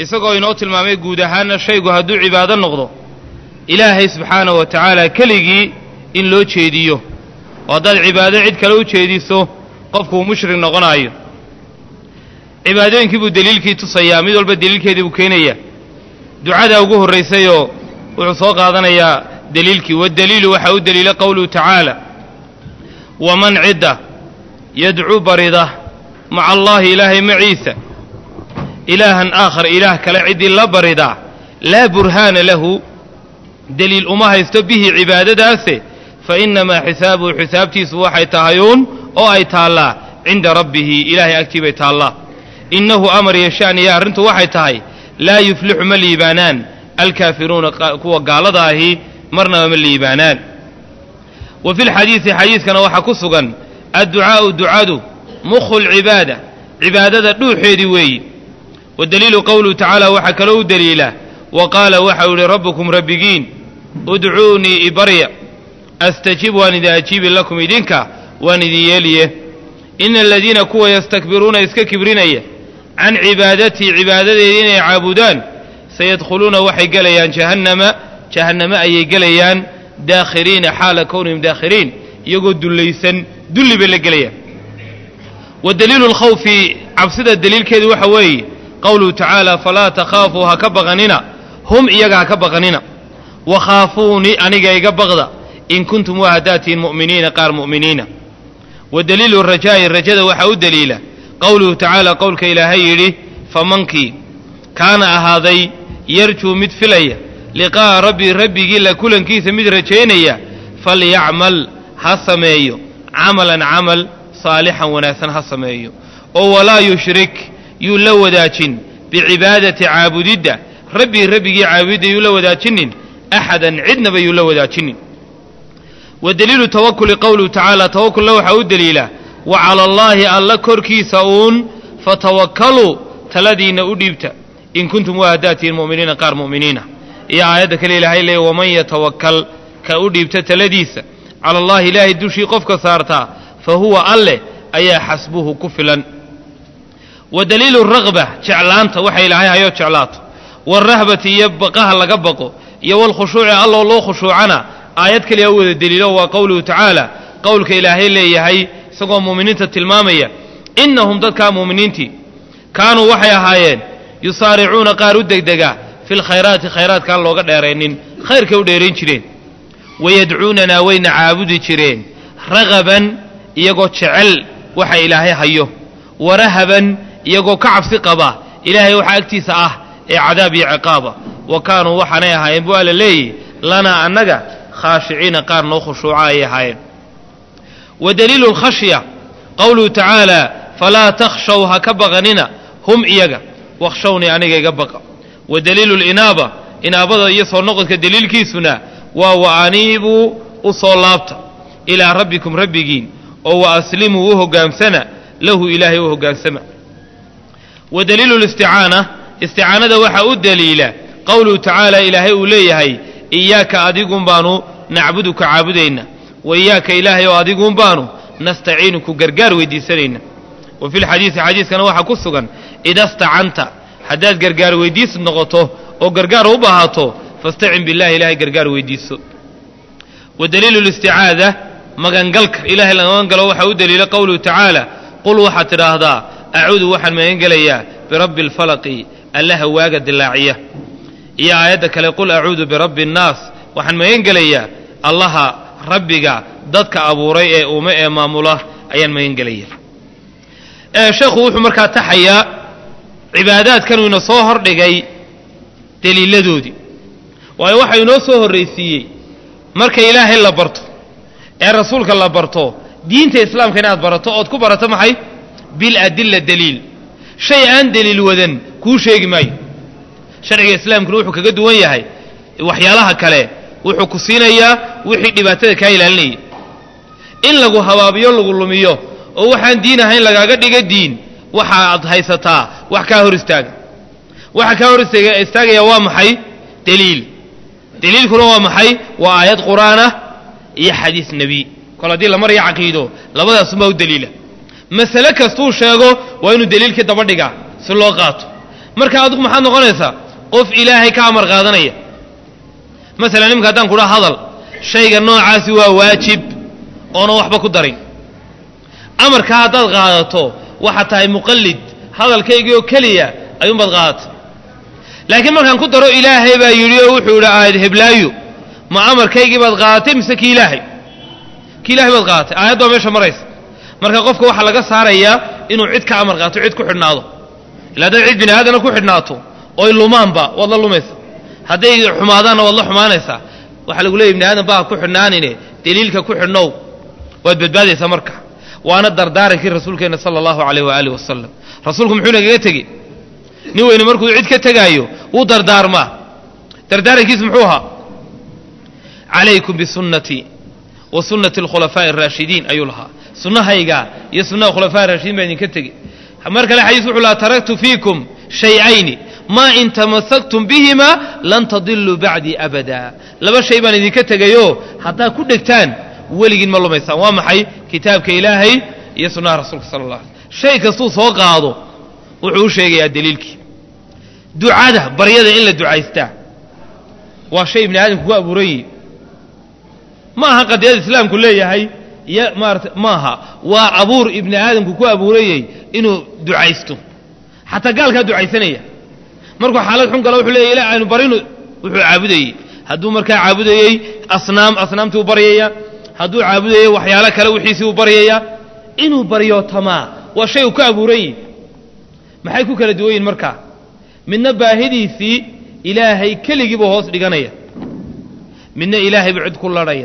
isagoo inoo tilmaamay guud ahaanna shaygu hadduu cibaado noqdo ilaahay subxaanahu wa tacaala keligii in loo jeediyo oo haddaad cibaado cid kale u jeediso qofkuu mushrik noqonaayo cibaadooyinkii buu deliilkii tusayaa mid walba deliilkeedii buu keenayaa ducadaa ugu horraysayoo wuxuu soo qaadanayaa deliilkii waddaliilu waxaa u deliila qowluhu tacaala waman cidda yadcuu barida maca allaahi ilaahay maciisa ilaahan aakhar ilaah kale ciddii la baridaa laa burhaana lahu deliil uma haysto bihi cibaadadaase fa innamaa xisaabuhu xisaabtiisu waxay tahayuun oo ay taallaa cinda rabbihi ilaahay agtii bay taallaa innahu amar yashaaniya arrintu waxay tahay laa yuflixu ma liibaanaan alkaafiruuna kuwa gaalada ahi marnaba ma liibaanaan wa fi lxadiidi xadiidkana waxaa ku sugan adducaa'u ducadu mukhu lcibaada cibaadada dhuuxeedii weeyi wa daliilu qowluhu tacaala waxaa kaloo u deliila wa qaala waxau yihi rabbukum rabbigiin udcuunii ibarya astajib waan idin ajiibi lakum idinka waan idin yeeliye ina aladiina kuwa yastakbiruuna iska kibrinaya can cibaadatii cibaadadeedii inay caabudaan sayadkhuluuna waxay gelayaan jahannama jahanname ayay gelayaan daakhiriina xaala kownihim daakhiriin iyagoo dullaysan dulli bay la gelayaan wa daliilu lkhawfi cabsida daliilkeedu waxa weeye qowluhu tacaala falaa takhaafuu ha ka baqanina hum iyaga ha ka baqanina wakhaafuuni aniga iga baqda in kuntum waa haddaatiin mu'miniina qaar mu'miniina wa daliilu rajaa'i rajada waxaa u deliila qowluhu tacaala qowlka ilaahay yidhi famankii kaana ahaaday yarjuu mid filaya liqaa'a rabbii rabbigii la kulankiisa mid rajaynaya falyacmal ha sameeyo camalan camal saalixan wanaagsan ha sameeyo oo walaa yushrik yuu la wadaajin bicibaadati caabudidda rabbii rabbigii caabudidda yuu la wadaajinin axadan cidnaba yuu la wadaajinin wa daliilu tawakuli qowluhu tacaala tawakulna waxaa u deliila wa cala allaahi alla korkiisa uun fatawakkaluu taladiinna u dhiibta in kuntum waa haddaatiin mu'miniina qaar mu'miniina iyo aayadda kale ilaahay leeya waman yatawakkal ka u dhiibta taladiisa cala allahi ilaahay dushii qofka saartaa fa huwa alleh ayaa xasbuhu ku filan wa daliilu raqba jeclaanta waxa ilaahay hayoo jeclaato waalrahbati iyo baqaha laga baqo iyo walkhushuuci alloo loo khushuucana aayad kaliya u wada deliilo waa qowluhu tacaala qowlka ilaahay leeyahay isagoo muuminiinta tilmaamaya innahum dadkaa muuminiintii kaanuu waxay ahaayeen yusaaricuuna qaar u degdega fi lkhayraati khayraadkaan looga dheeraynin khayrkay u dheerayn jireen wayadcuunanaa wayna caabudi jireen ragaban iyagoo jecel waxa ilaahay hayo warahaban iyagoo ka cabsi qaba ilaahay waxa agtiisa ah ee cadaab iyo ciqaaba wa kaanuu waxaanay ahaayeen bu alla leeyihi lanaa annaga khaashiciina qaar noo khushuuca ayay ahaayeen wa daliilu lkhashya qowluhu tacaala falaa takhshaw ha ka baqanina hum iyaga wakhshawnii aniga iga baqa wa daliilu linaaba inaabada iyo soo noqodka daliilkiisuna waa wa aniibuu u soo laabta ilaa rabbikum rabbigiin oo wa aslimuu u hoggaamsana lahu ilaahay u hoggaansama wa daliilu listicaana isticaanada waxaa u daliila qowluhu tacaala ilaahay uu leeyahay iyaaka adigun baanu nacbuduka caabudayna wa iyaaka ilaahay oo adigun baanu nastaciinuku gargaar weydiisanayna wa fi lxadiisi xadiiskana waxaa ku sugan ida stacanta haddaad gargaar weydiis noqoto oo gargaar u baahato fastacin billahi ilahay gargaar weydiiso wa daliilu listicaada magangalka ilahay la magangalo waxaa u daliila qowluhu tacaala qul waxaad tidhaahdaa acuudu waxaan magangelayaa birabbi alfalaqi allaha waaga dilaaciya iyo aayadda kale qul acuudu birabbi annaas waxaan magan gelayaa allaha rabbiga dadka abuuray ee uuma ee maamula ayaan magan gelaya sheekhu wuxuu markaa taxayaa cibaadaadkanuu ina soo hordhigay deliiladoodii waayo waxa inoo soo horraysiiyey marka ilaahay la barto ee rasuulka la barto diinta islaamka inaad barato ood ku barato maxay biladilla daliil shay aan deliil wadan kuu sheegi maayo sharciga islaamkuna wuxuu kaga duwan yahay waxyaalaha kale wuxuu ku siinayaa wixii dhibaatada kaa ilaalinayay in lagu habaabiyo lagu lumiyo oo waxaan diin ahayn lagaaga dhiga diin waxa aad haysataa wax kaa hor istaaga waxa kaa hor istaagaya waa maxay deliil deliilkuna waa maxay waa aayad qur'aanah iyo xadiis nebi kol haddii la maraya caqiido labadaasunbaa u deliila masale kastuu sheego waa inuu deliilkii daba dhigaa si loo qaato marka adigu maxaad noqonaysaa qof ilaahay ka amar qaadanaya masalan nimanka haddaan kudhaa hadal shayga noocaasi waa waajib oona waxba ku darin amarkaa haddaad qaadato waxaad tahay muqallid hadalkaygii oo keliya ayuunbaad qaadata laakiin markaan ku daro ilaahay baa yidhi oo wuxuu yidhi aayad heblaayo ma amarkaygii baad qaadatay mise ki ilaahay ki ilahay baad qaadatay aayad baa meesha maraysa marka qofka waxaa laga saarayaa inuu cid ka amar qaato cid ku xidhnaado illa haddaad cid bini aadana ku xidhnaato oy lumaanba waad la lumaysa hadday xumaadaanna waad la xumaanaysaa waxaa lagu leeyay bini aadan baa ku xidhnaanine deliilka ku xidhnow waad badbaadaysaa marka waana dardaarankii rasuulkeenna sala allahu calayh waaalih wasalam rasuulku muxuu nagaga tegi nin weyne markuu cid ka tegaayo wuu dardaarmaa dardaarankiis muxuu ahaa calaykum bisunnatii wa sunnati alkhulafaa'i araashidiin ayuu lahaa sunnahayga iyo sunnaha khulafaa raashidiin baa idinka tegi mar kale xadiis wuxuu lahaa taraktu fiikum shay-ayni maa in tamasaktum bihima lan tadiluu bacdii abada laba shay baan idinka tegayoo haddaad ku dhegtaan weligiin ma lumaysaan waa maxay kitaabka ilaahay iyo sunnaha rasuulka sala allah alay shay kastuu soo qaado wuxuu u sheegayaa daliilkii ducada baryada in la ducaystaa waa shay ibni aadamku ku abuuran yihi ma aha qadiyada islaamku leeyahay iyo maarata maaha waa abuur ibni aadamku ku abuurayey inuu ducaysto xataa gaalkaa ducaysanaya markuu xaalad xun galo wuxuu leeya ila aanu barinu wuxuu caabudayey hadduu markaa caabudayey asnaam asnaamtii u baryaya hadduu caabudayey waxyaalo kale wixiisii u baryaya inuu baryootamaa waa shay uu ku abuuran yihi maxay ku kala duwan yihin markaa midna baahidiisii ilaahay keligiibuu hoos dhiganaya midna ilaahay buu cid ku ladhaya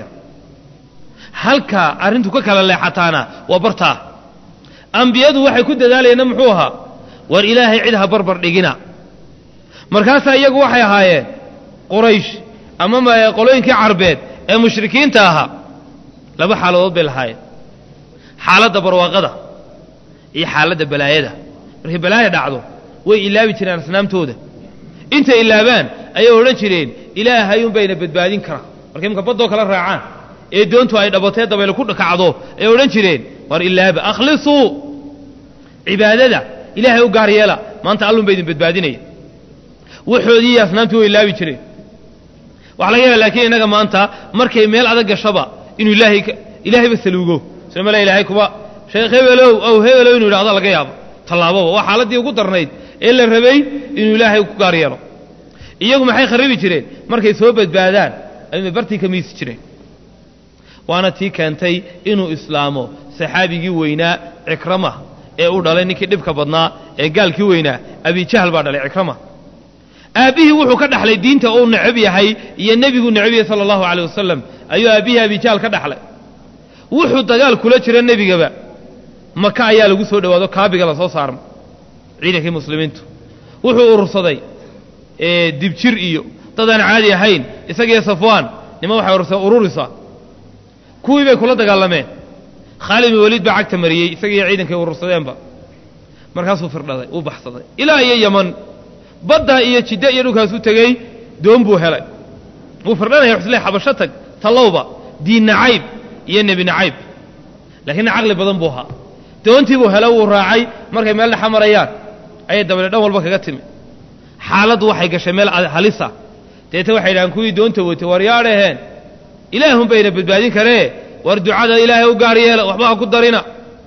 halka arrintu ka kala leexataana waa bartaa ambiyadu waxay ku dadaalayeenna muxuu ahaa war ilaahay cid ha barbar dhigina markaasaa iyagu waxay ahaayeen quraysh ama qolooyinkii carbeed ee mushrikiinta ahaa laba xaaladood bay lahaayeen xaaladda barwaaqada iyo xaaladda balaayada markay balaaya dhacdo way ilaabi jireen asnaamtooda intay ilaabaan ayay odhan jireen ilaahayun bayna badbaadin kara markay imka baddoo kala raacaan ee doontu ay dhabatee dabayl ku kacdo ayay odhan jireen war ilaaba akhlisuu cibaadada ilaahay u gaar yeela maanta allun ba idin badbaadinaya waxoodii iyo asnaamtii way ilaabi jireen waxa laga yaaba laakiin innaga maanta markay meel adag gashaba inuu ilaahay ilaahayba saluugo soo male ilaahay kuba sheekh hebelow ow hebelow inuu yidhahdo laga yaabo tallaababa waa xaaladdii ugu darnayd ee la rabay inuu ilaahay ku gaar yeelo iyagu maxay kharibi jireen markay soo badbaadaan ayuunbay bartii ka miisi jireen waana tii keentay inuu islaamo saxaabigii weynaa cikrama ee u dhalay ninkii dhibka badnaa ee gaalkii weynaa abijahl baa dhalay cikrama aabbihii wuxuu ka dhaxlay diinta uu necab yahay iyo nebigu necab yahay sala allahu caleyh wasalam ayuu aabbihii abijahl ka dhaxlay wuxuu dagaal kula jira nebigaba maka ayaa lagu soo dhowaado kaabiga la soo saarma ciidankii muslimiintu wuxuu urursaday dibjir iyo dadaan caadi ahayn isagiyo safwaan nima waxay urursadeen ururisa kuwii bay kula dagaalameen khaalid bin waliid baa cagta mariyey isagiiyo ciidankay urursadeenba markaasuu firdhaday uu baxsaday ilaa iyo yaman badda iyo jidde iyo dhulkaasuu tegey doon buu helay wuu firdhanaya xusle xabasho tag tallowba diin nacayb iyo nebi nacayb laakiinna caqli badan buu ahaa doontii buu helo wuu raacay markay meel dhexa marayaan ayay dabale dhan walba kaga timi xaaladdu waxay gashay meel halisa deete waxay dhahaan kuwii doonta watay war yaadhaheen ilaahun bayna badbaadin karee war ducada ilaahay u gaar yeela waxba ha ku darina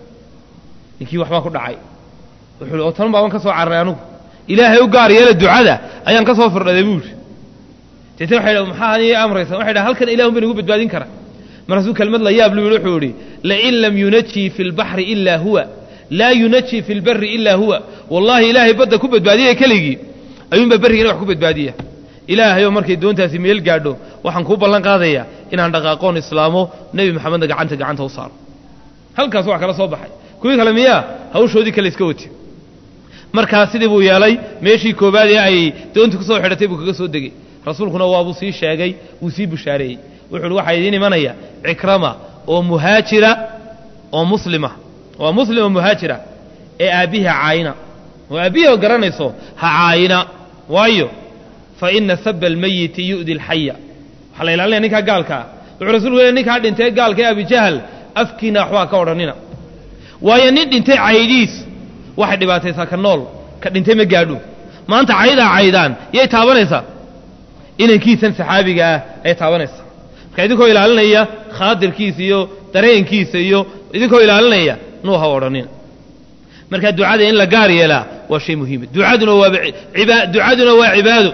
ninkii waxbaa ku dhacay wuxuu oo tan baaban ka soo cararay anugu ilaahay u gaar yeela ducada ayaan ka soo firdhaday buu yidhi deete waxay dhahan maxaa aniga amraysa waxay dhahan halkan ilahun bay nagu badbaadin kara markaasuu kelmad la yaab lu yidhi wuxuu yidhi lain lam yunajii fi lbaxri ilaa huwa laa yunajii fi lbari ilaa huwa wallahi ilaahay badda ku badbaadiyaya keligii ayuunbaa berrigana wax ku badbaadiya ilaahayoo markay doontaasi meel gaadho waxaan kuu ballan qaadayaa inaan dhaqaaqoon islaamo nebi maxamedna gacanta gacanta u saaro halkaas wax kala soo baxay kuwii kale miyaa hawshoodii kale iska wati markaa sidii buu yeelay meeshii koobaad ee ay doontu ku soo xidhatay buu kaga soo degey rasuulkuna waabuu sii sheegay wuu sii bushaareeyey wuxu uhi waxaa idiin imanaya cikrama oo muhaajira oo muslima waa muslim oo muhaajira ee aabbihii ha caayina oo aabbihii oo garanayso ha caayina waayo fa ina saba almayiti yu'di alxaya waxaa la ilaalinaya ninkaa gaalkaa wuxuu rasulku leey ninkaa dhintay gaalka ee abijahal afkiina waxbaa ka odhanina waayo nin dhintay caydiis waxay dhibaataysaa ka nool ka dhintay ma gaadho maanta caydaa caydaan yay taabanaysaa inankiisan saxaabiga ah ayay taabanaysaa marka idinkoo ilaalinaya khaadirkiisa iyo dareenkiisa iyo idinkoo ilaalinaya nuu ha odhanin marka ducada in la gaar yeelaa waa shay muhiima ducaduna waa iba ducaduna waa cibaado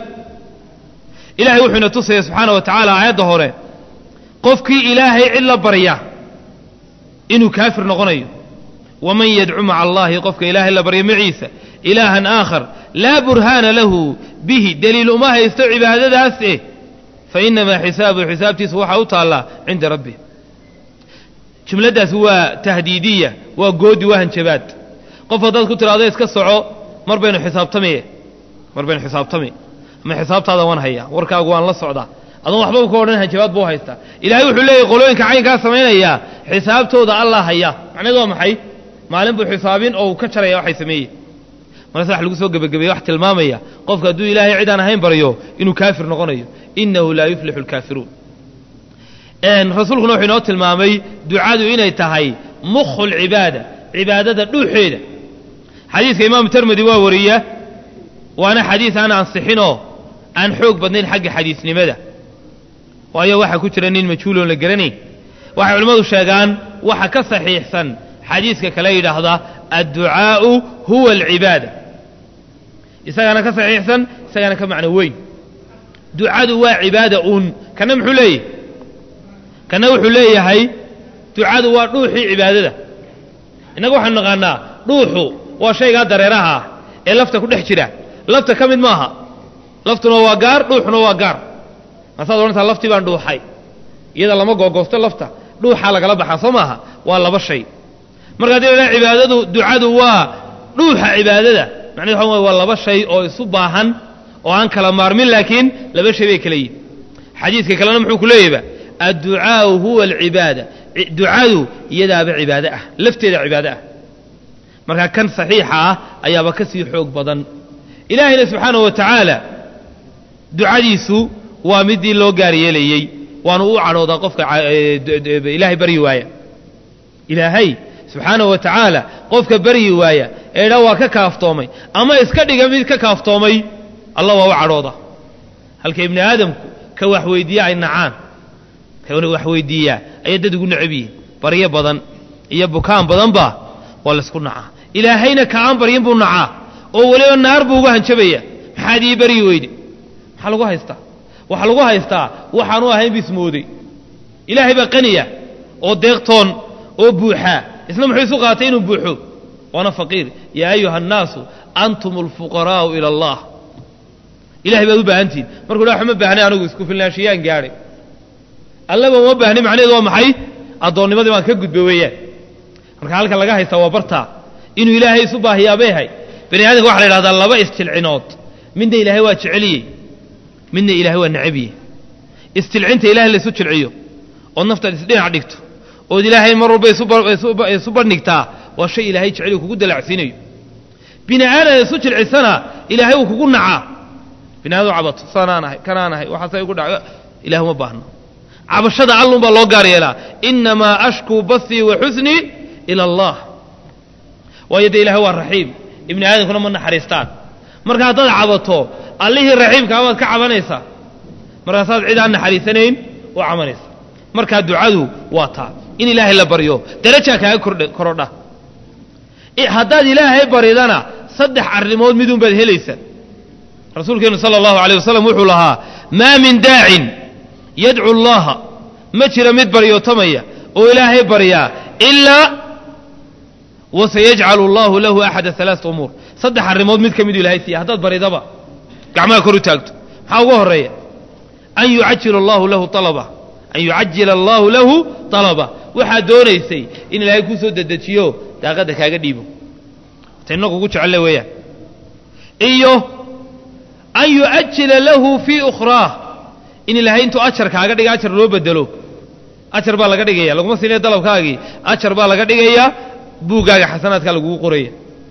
ilahay wuxuu ina tusaya subxaana wa tacaala aayadda hore qofkii ilaahay cid la barya inuu kaafir noqonayo waman yadcu maca allahi qofka ilaahay la barya maciisa ilaahan aakhar laa burhaana lahu bihi deliil uma haysto cibaadadaas eh fa inamaa xisaabuhu xisaabtiisa waxaa u taallaa cinda rabbih jumladdaas waa tahdiidiya waa goodi waa hanjabaad qof haddaad ku tiraado iska soco mar baynu xisaabtamiye mar baynu xisaabtami ama xisaabtaada waan hayaa warkaagu waan la socdaa adoon waxbaba ka odhan hanjabaad buu haystaa ilaahay wuxuu leeyahy qolooyinka caynkaa samaynayaa xisaabtooda allah haya macnaheed waa maxay maalin buu xisaabin oo uu ka jaraya waxay sameeyey markaas wax lagu soo gebagabeeye wax tilmaamaya qofka hadduu ilaahay cidaan ahayn baryo inuu kaafir noqonayo inahu laa yuflixu lkaafiruun rasuulkuna wuxuu inoo tilmaamay ducadu inay tahay mukhu lcibaada cibaadada dhuuxeeda xadiiska imaamu termedi waa wariya waana xadiis aan ansixinoo aan xoog badnayn xagga xadiisnimada waayo waxaa ku jira nin majhuuloon la garanayn waxay culimmadu sheegaan waxa ka saxiixsan xadiiska kale yidhaahda adducaa'u huwa alcibaada isagaana ka saxiixsan isagaana ka macno weyn ducadu waa cibaada uun kana muxuu leeyahay kana wuxuu leeyahay ducadu waa dhuuxii cibaadada innaga waxaanu naqaanaa dhuuxu waa shaygaa dareeraha ah ee lafta ku dhex jira lafta ka mid maaha laftuna waa gaar dhuuxuna waa gaar maasaad odhantaa laftii baan dhuuxay iyada lama googoosto lafta dhuuxaa lagala baxaa soo maaha waa laba shay marka haddii la dhaha cibaadadu ducadu waa dhuuxa cibaadada macnahedu waxa waa laba shay oo isu baahan oo aan kala maarmin laakiin laba shay bay kala yihin xadiidka kalena muxuu ku leeyahba adducaau huwa alcibaada ducadu iyadaaba cibaado ah lafteeda cibaado ah marka kan saxiixa ah ayaaba ka sii xoog badan ilaahayna subxaanahu wa tacaala ducadiisu waa midii loo gaar yeelayey waanu u cadhoodaa qofka ilaahay baryi waaya ilaahay subxaanahu wa tacaala qofka baryi waaya ee dha waa ka kaaftoomay ama iska dhiga mid ka kaaftoomay allah waa u cadhooda halka ibni aadamku ka waxweydiiya ay nacaan ka waxweydiiyaa ayay dad ugu necab yihiin baryo badan iyo bukaan badanba waa laysku nacaa ilaahayna kaaan baryin buu nacaa oo weliba naar buu uga hanjabaya maxaad ii baryi weyde maxaa lagu haystaa waxaa lagu haystaa waxaanu ahayn bismooday ilaahay baa qaniya oo deeqtoon oo buuxaa isna muxuu isu qaatay inuu buuxo waana faqiir yaa ayuha annaasu antum alfuqaraa'u ila allah ilahay baad u baahantihin markuu dha waxma baahnay anigu isku filnaashiyaan gaadhay allaba uma baahni macnaheedu waa maxay addoonnimadii baan ka gudba weeyaan marka halka laga haystaa waa bartaa inuu ilaahay isu baahiyaabay hay bani aadamka waxa la yidhahdaa laba istilcinood midna ilaahay waa jeceliyey midna ilaahay waa necabiyey istilcinta ilahay laysu jilciyo ood naftaad isdhinac dhigto ood ilaahay mar walba isu bandhigtaa waa shay ilaahay jeceliyo kugu dalacsiinayo bini aadam isu jilcisana ilaahay uu kugu nacaa bini aadam cabato saanaan ahay kanaan ahay waxaasay igu dhac ilahay uma baahno cabashada allun baa loo gaar yeelaa inamaa ashkuu basii wa xusnii ila allah waayo dee ilahay waa raxiim ibni aadamkuna ma naxariistaan marka haddaad cabato allihii raxiimkaa baad ka cabanaysaa markaasaad cid aan naxariisanayn u cabanaysa markaa ducadu waa taa in ilaahay la baryo darajaa kaaga korodha haddaad ilaahay baridana saddex arrimood midun baad helaysaa rasuulkeenu sala allahu alayh wasalam wuxuu lahaa maa min daacin yadcu allaha ma jira mid baryootamaya oo ilaahay baryaa ilaa wasayajcalu allahu lahu axada alaaa umuur saddex arrimood mid ka miduu ilahay siiya haddaad baridaba gacmaha kor u taagto maxaa ugu horeeya an yucajila allahu lahu alaba an yucajila allahu lahu alaba waxaad doonaysay in ilaahay kuu soo dedejiyo daaqadda kaaga dhiibo ta inagu ugu jecelle weeyaan iyo an yu'ajila lahu fii ukhraah in ilaahay intuu ajar kaaga dhiga ajar loo bedelo ajar baa laga dhigaya laguma siinaya dalabkaagii ajar baa laga dhigayaa buuggaaga xasanaadkaa lagugu qoraya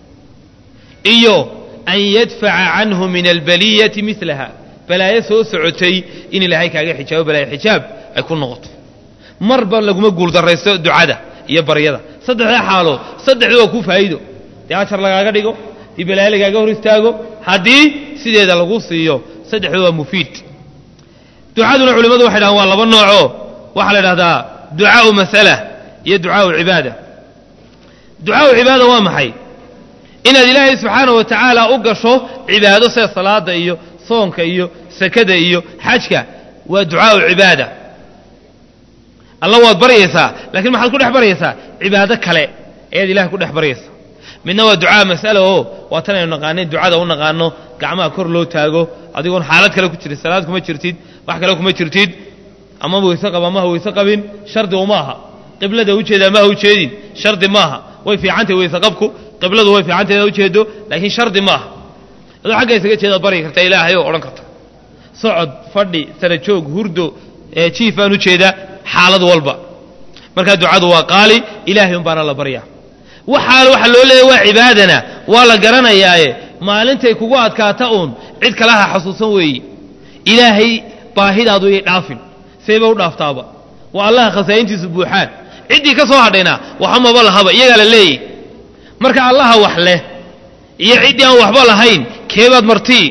iyo an yadfaca canhu min albaliyati milaha balaayo soo socotay in ilaahay kaaga xijaabo balaayo xijaab ay ku noqoto marba laguma guuldarraysto ducada iyo baryada saddexdaa xaalo saddexdu waa ku faa'iido dee ajar lagaaga dhigo dii balaayo lagaaga hor istaago haddii sideeda lagu siiyo saddexdu waa mufiid ducaduna culimmadu waxay dhahaan waa laba noocoo waxaa la idhahdaa ducaau mas'ala iyo ducaau cibaada ducaau cibaada waa maxay inaad ilaahay subxaana wa tacaala u gasho cibaado sida salaada iyo soonka iyo sakada iyo xajka waa ducaau cibaada alla waad baryaysaa lakiin maxaad ku dhex baryaysaa cibaado kale ayaad ilahay ku dhex baryaysaa midna waa ducaa mas'ala oo waa tan aynu naqaanay ducada u naqaano gacmaha kor loo taago adigoon xaalad kale ku jirin salaad kuma jirtid wax kale kuma jirtid ama weyse qaba amaha weyse qabin shardi uma aha qiblada ujeeda amaha ujeedin shardi maaha way fiicantay weyse qabku qibladu way fiicantayd ujeedo laakiin shardi maaha adoo xagga isaga jeedaad baryi karta ilaahay oo odhan karta socod fadhi sara joog hurdo jiif baan ujeedaa xaalad walba markaa ducadu waa qaali ilaahay un baana la baryaa waxaa waxa loo leeyahy waa cibaadana waa la garanayaaye maalintay kugu adkaata uun cid kalaha xasuusan weeyi ilaahay baahidaadu yay dhaafin seeba u dhaaftaaba waa allaha khasaa'intiisu buuxaan ciddii ka soo hadhayna waxamaba lahaba iyagaa la leeyahy marka allaha wax leh iyo ciddii aan waxba lahayn keebaad martii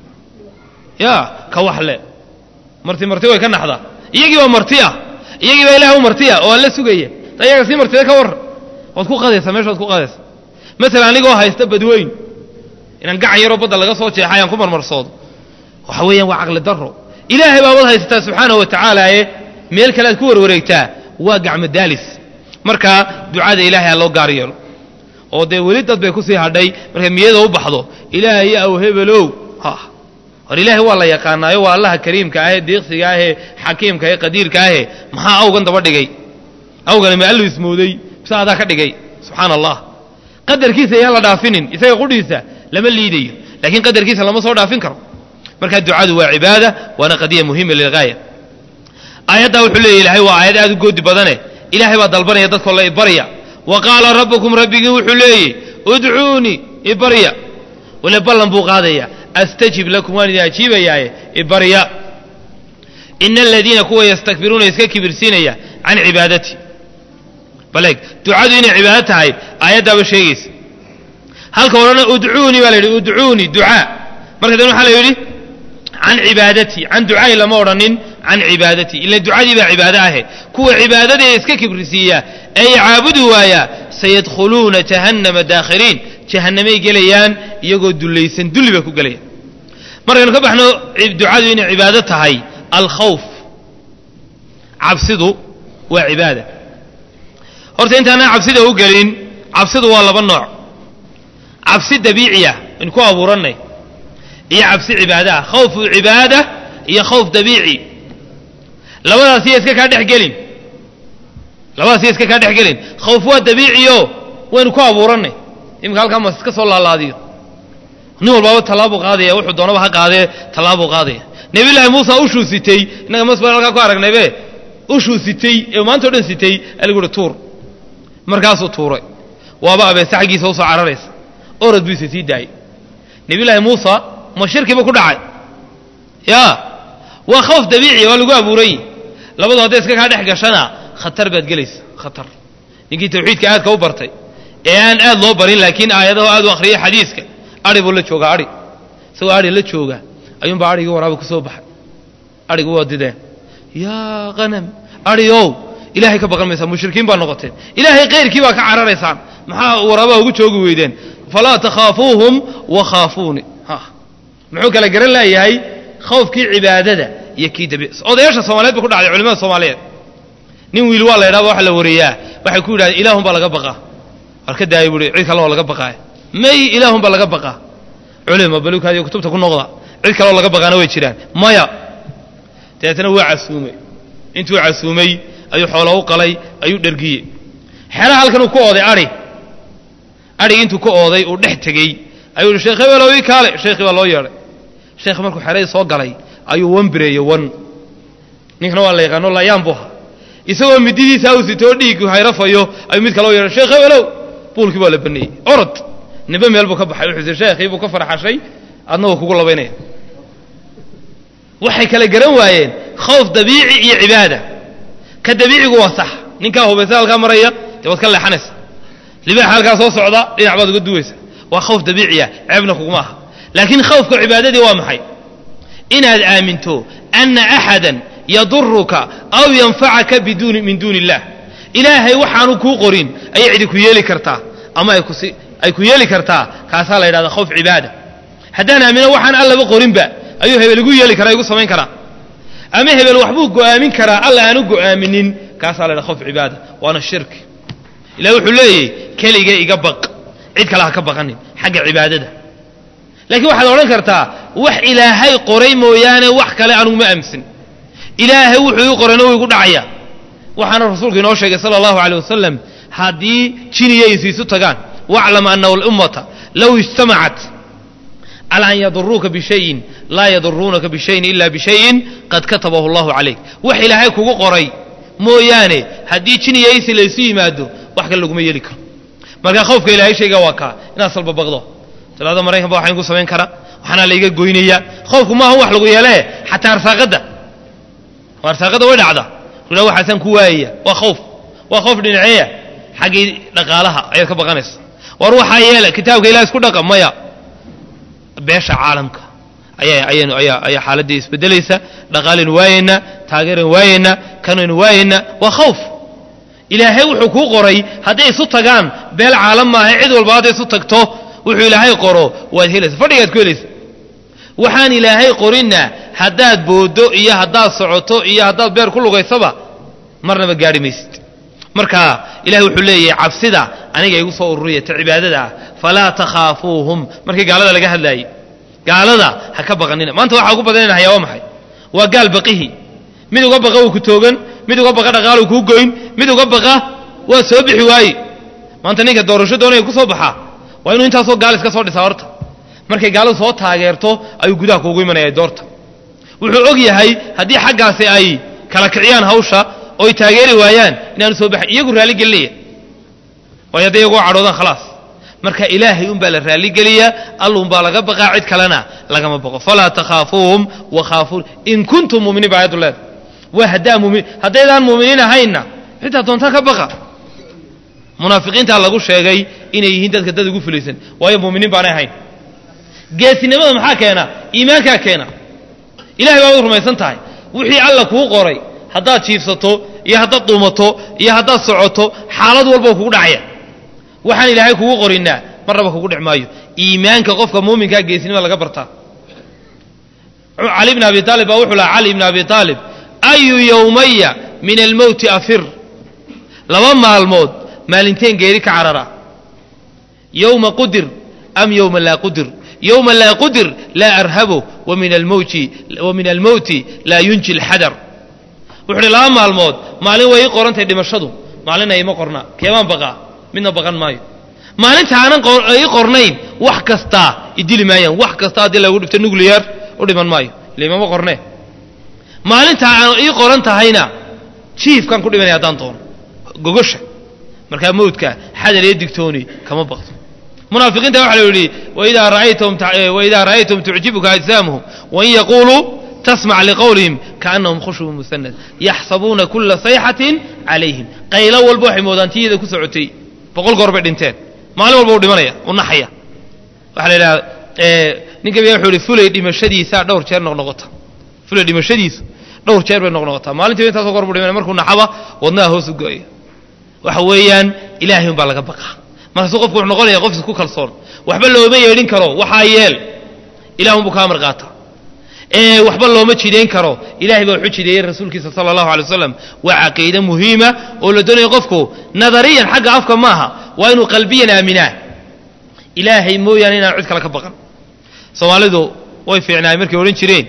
ya ka wax leh marti marti way ka naxdaa iyagii baa marti ah iyagii baa ilaah u marti ah oo alla sugaya ayaga sii martida ka warran waad ku qadaysaa meesha waad ku qadaysaa masalan anigoo haysta badweyn inaan gacan yaroo badda laga soo jeexay aan ku marmarsoodo waxa weeyaan waa caqli darro ilaahay baa wad haysataa subxaanahu wa tacaala ee meel kale aad ku warwareegtaa waa gacmo daalis marka ducada ilaahay ha loo gaar yeelo oo dee weli dad bay kusii hadhay markay miyada u baxdo ilaahay aw hebelow ha hor ilaahay waa la yaqaanaayo waa allaha kariimka ahee diiqsiga ahee xakiimka ahee qadiirka ahee maxaa awgan daba dhigay awgani ma allu ismooday mise adaa ka dhigay subxaana allah qadarkiisa yaan la dhaafinin isaga qudhiisa lama liidayo laakiin qadarkiisa lama soo dhaafin karo marka ducadu waa cibaada waana qadiya muhima lilgaaya aayaddaa wuxuu leeya ilahay waa aayad aad u goodi badane ilaahay baa dalbanaya dadkoo la ibarya wa qaala rabbukum rabbigii wuxuu leeyahy udcuunii ibarya wale ballan buu qaadaya astajib lakum waan idin ajiibayaaye ibarya ina aladiina kuwa yastakbiruuna iska kibirsiinaya can cibaadati baleeg ducadu inay cibaado tahay aayaddaaba sheegaysa halka odhana udcuunii baa la yidhi udcuunii ducaa marka dan waxaa la yidhi can cibaadati can ducaa'i lama odhanin can cibaadati ila ducadii baa cibaado ahe kuwa cibaadadii iska kibrisiiya ee caabudi waaya sayadkhuluuna jahannama daakhiriin jahannamay gelayaan iyagoo dullaysan dulli bay ku gelayaan markaynu ka baxno ducadu inay cibaado tahay alkhawf cabsidu waa cibaada horta intaanaan cabsida u gelin cabsidu waa laba nooc cabsi dabiiciya in ku abuurannay iyo cabsi cibaada ah khawfu cibaada iyo khawf dabiici labadaas iya iska kaa dhex gelin labadaas iya iska kaa dhex gelin khawf waa dabiiciyo waynu ku abuurannay iminka halkaa mas iska soo laalaadiyo nin walbaaba tallaabuu qaadaya wuxuu doonaba ha qaadee tallaabuu qaadaya nabiyullaahi muusa ushuu sitay innaga masbar halkaa ku aragnaybe ushuu sitay ee maanta o dhan sitay aligu uhi tuur markaasuu tuuray waaba abeese xaggiisa usoo cararaysa orad buu isa sii daayey nabiyullaahi muusa ma shirkiba ku dhacay ya waa khawf dabiiciya waa lagu abuuran yihi labadu hadday iska kaa dhex gashana khatar baad gelaysa khatar ninkii tawxiidka aadka u bartay ee aan aad loo barin laakiin aayadaho aad u akhriyay xadiiska ari buu la joogaa ari isagoo ari la jooga ayuunbaa arigii waraaba ku soo baxay arigu waa dideen yaa hanam ari ow ilaahay ka baqan maysaan mushrikiin baa noqoteen ilaahay kayrkii baa ka cararaysaan maxaa waraabaha ugu joogi weydeen falaa takhaafuuhum wakhaafuuni muxuu kala garan laayahay khawfkii cibaadada iyo kii dabi odayaasha soomaliyeed ba ku dhacday culimada soomaaliyeed nin wiil waa la ydhahba waxa la wareeyaa waxay ku yidhahdeen ilaahun baa laga baqaa war ka daaya buui cid kale oo laga baqaay may ilaahun baa laga baqaa culima balukaadiyo kutubta ku noqda cid kaleoo laga baqaana way jiraan maya dabeetana waa casuumay intuu casuumay ayuu xoola u qalay ayuu dhergiyey xera halkan uu ku ooday ai adhig intuu ka ooday uu dhex tegey ayuu hi sheekh hebelow ii kaale sheekhii baa loo yeedhay sheekh markuu xeradii soo galay ayuu wan bireeyey wan ninkana waa la yaqaano layaan bu ahaa isagoo mididiisa u sitoo dhiig hayrafayo ayuu mid kale u yeedhay sheekh hebelow buulkii baa la baneeyey orod nimbe meel buu ka baxay wuxuu sheekhii buu ka farxashay adna wuu kugu labaynaya waxay kala garan waayeen khawf dabiici iyo cibaada ka dabiicigu waa sax ninkaa hubaysa halkaa maraya dee waad ka leexanaysa libaaxa halkaa soo socda dhinac baad uga duwaysa waa khawf dabiiciya ceebna kuguma aha laakiin khawfka cibaadadii waa maxay inaad aaminto ana axadan yaduruka aw yanfacaka biduuni min duuni illah ilaahay waxaanu kuu qorin ayay cidi ku yeeli kartaa ama ay kusi ay ku yeeli kartaa kaasaa la yidhahdaa khawf cibaada haddaan aamino waxaan allaba qorinba ayuu hebel igu yeeli karaa igu samayn karaa ama hebel waxbuu go'aamin karaa alla aanu go'aaminin kaasaa la yidhaha khawf cibaada waana shirki ilahi wuxuu leeyahy keliga iga baq cid kale ha ka baqanin xagga cibaadada laakiin waxaad odhan kartaa wax ilaahay qoray mooyaane wax kale anugu ma aaminsan ilaahay wuxuu ii qorayna wuu igu dhacaya waxaana rasuulku inoo sheegay sala allahu aleyh wasalam haddii jiniya isiisu tagaan waclam ana alummata low ijtamacat cala an yaduruuka bishayin laa yaduruunaka bishayin ila bishayin qad katabahu allahu calayk wax ilaahay kugu qoray mooyaane haddii jiniya isi laysu yimaado wax kale laguma yeeli karo marka khawfka ilaahay shayga waa kaa inaad salba baqdo talaada maraykan ba waxaan igu samayn karaa waxaana layga goynaya khawfku maaha wax lagu yeelee xataa arsaaqadda arsaaqadda way dhacda ula waxaasaan ku waayaya waa khawf waa khawf dhinaceeya xaggii dhaqaalaha ayaad ka baqanaysa war waxaa yeela kitaabka ilahi isku dhaqa maya beesha caalamka ayaa ayaynu ayaa ayaa xaaladdii isbedelaysa dhaqaalaynu waayeynaa taageeraynu waayeynaa kanaynu waayeynaa waa khawf ilaahay wuxuu kuu qoray hadday isu tagaan beel caalam maaha cid walba hadday isu tagto wuxuu ilaahay qoro waad helaysa fadhigaad ku helaysa waxaan ilaahay qorinna haddaad booddo iyo haddaad socoto iyo haddaad beer ku lugaysaba marnaba gaadhi maysid marka ilahay wuxuu leeyahay cabsida aniga igu soo ururiya ta cibaadada ah falaa takhaafuuhum markii gaalada laga hadlaayey gaalada ha ka baqanina maanta waxaa ugu badanayna hayaa waa maxay waa gaal baqihi mid uga baqa uu ku toogan mid uga baqa dhaqaalu kuu goyn mid uga baqa waa soo bixi waaye maanta ninka doorasho doonaya ku soo baxaa waa inuu intaasoo gaal iska soo dhisaa horta markay gaaladu soo taageerto ayuu gudaha kuugu imanaya doorta wuxuu og yahay haddii xaggaasi ay kala kiciyaan hawsha oy taageeri waayaan inaanu soo baxay iyagu raalligelinaya waayo hadday iyagoo cadhoodaan khalaas marka ilaahay unbaa la raalligeliyaa allunbaa laga baqaa cid kalena lagama baqo falaa takhaafuuhum wakhaafuun in kuntum muminiin ba ayaddu leeda waa haddaa mumin haddaydaan muuminiin ahaynna xitaa doontaa ka baqa munaafiqiintaa lagu sheegay inay yihiin dadka dad ugu fulaysan waayo muuminiin baanay ahayn geesinimada maxaa keena iimaankaa keena ilahay baad u rumaysan tahay wixii alla kuu qoray haddaad jiifsato iyo haddaad duumato iyo haddaad socoto xaalad walba kugu dhacaya waxaan ilaahay kugu qorinaa marnaba kugu dhic maayo iimaanka qofka muuminkaa geesinimada laga bartaa cali bn abi aalib baa wuxuu lahaa cali bn abi aalib ayu yowmaya min almowti afir laba maalmood maalinteen geeri ka carara yowma qudir am yowma laa qudir yowma laa qudir laa arhabo wa min almowti laa yunji lxadar wuxu uhi laba maalmood maalin way ii qorantahay dhimashadu maalina ima qornaa keebaan baqaa midna baqan maayo maalinta aanan ii qornayn wax kastaa idili maayaan wax kasta haddii lagu dhifto nuclear u dhiman maayo ile imama qornee maalinta aan ii qoran tahayna jiifkaan ku dhimanaya haddaan doono gogosha markaa mawdka xadar iyo digtooni kama baqdo munaafiqiinta waxa la yidhi waidaa ra'aytum tucjibuka ajsaamuhum wain yaquuluu tasmac liqowlihim kaannahum khushubun musanad yaxsabuuna kula sayxatin calayhim qaylo walba waxay moodaan tiyada ku socotay boqol goor bay dhinteen maalin walba u dhimanaya u naxaya waxaa la yidhaha ninka biya wuxuu ihi fulay dhimashadiisa dhowr jeer noqnoqota fulay dhimashadiisu dhowr jeer bay noqnoqotaa maalintiiba intaasoo goor buu dhimanaya markuu naxaba wadnaha hoos u go'aya waxa weeyaan ilaahay umbaa laga baqaa markaasuu qofku wuxuu noqonaya qof isku kalsoon waxba looma yeedhin karo waxaa yeel ilah unbuu kaa amar qaata ee waxba looma jidayn karo ilahay baa wuxuu jideeyey rasuulkiisa sala allahu alay wasalam waa caqiide muhiima oo la doonaya qofku nadariyan xagga afka maaha waa inuu qalbiyan aaminaa ilaahay mooyaane inaan cid kale ka baqan soomaalidu way fiicnaay markay odhan jireen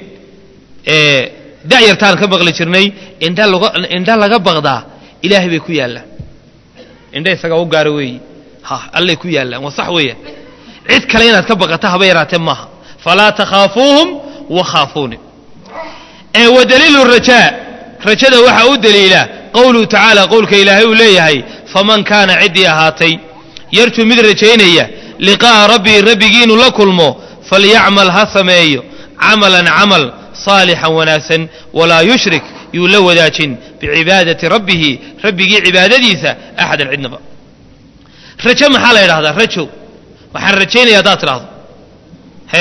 da'yartaan ka baqli jirnay indha laga baqdaa ilaahay bay ku yaallaan indha isagaa u gaara weeyi ha allay ku yaallaan waa sax weeyaan cid kale inaad ka baqata haba yaraatee maaha falaa takhaafuuhum wakhaafuuni wa daliilu rajaa rajada waxaa u daliila qowluhu tacaala qowlka ilaahay uu leeyahay faman kaana ciddii ahaatay yarjuu mid rajaynaya liqaa'a rabbii rabbigii inuu la kulmo falyacmal ha sameeyo camalan camal saalixan wanaagsan walaa yushrik yuu la wadaajin bicibaadati rabbihi rabbigii cibaadadiisa axadan cidnaba rajo maxaa la yidhahdaa rajo waxaan rajaynaya haddaad tidhaahdo hee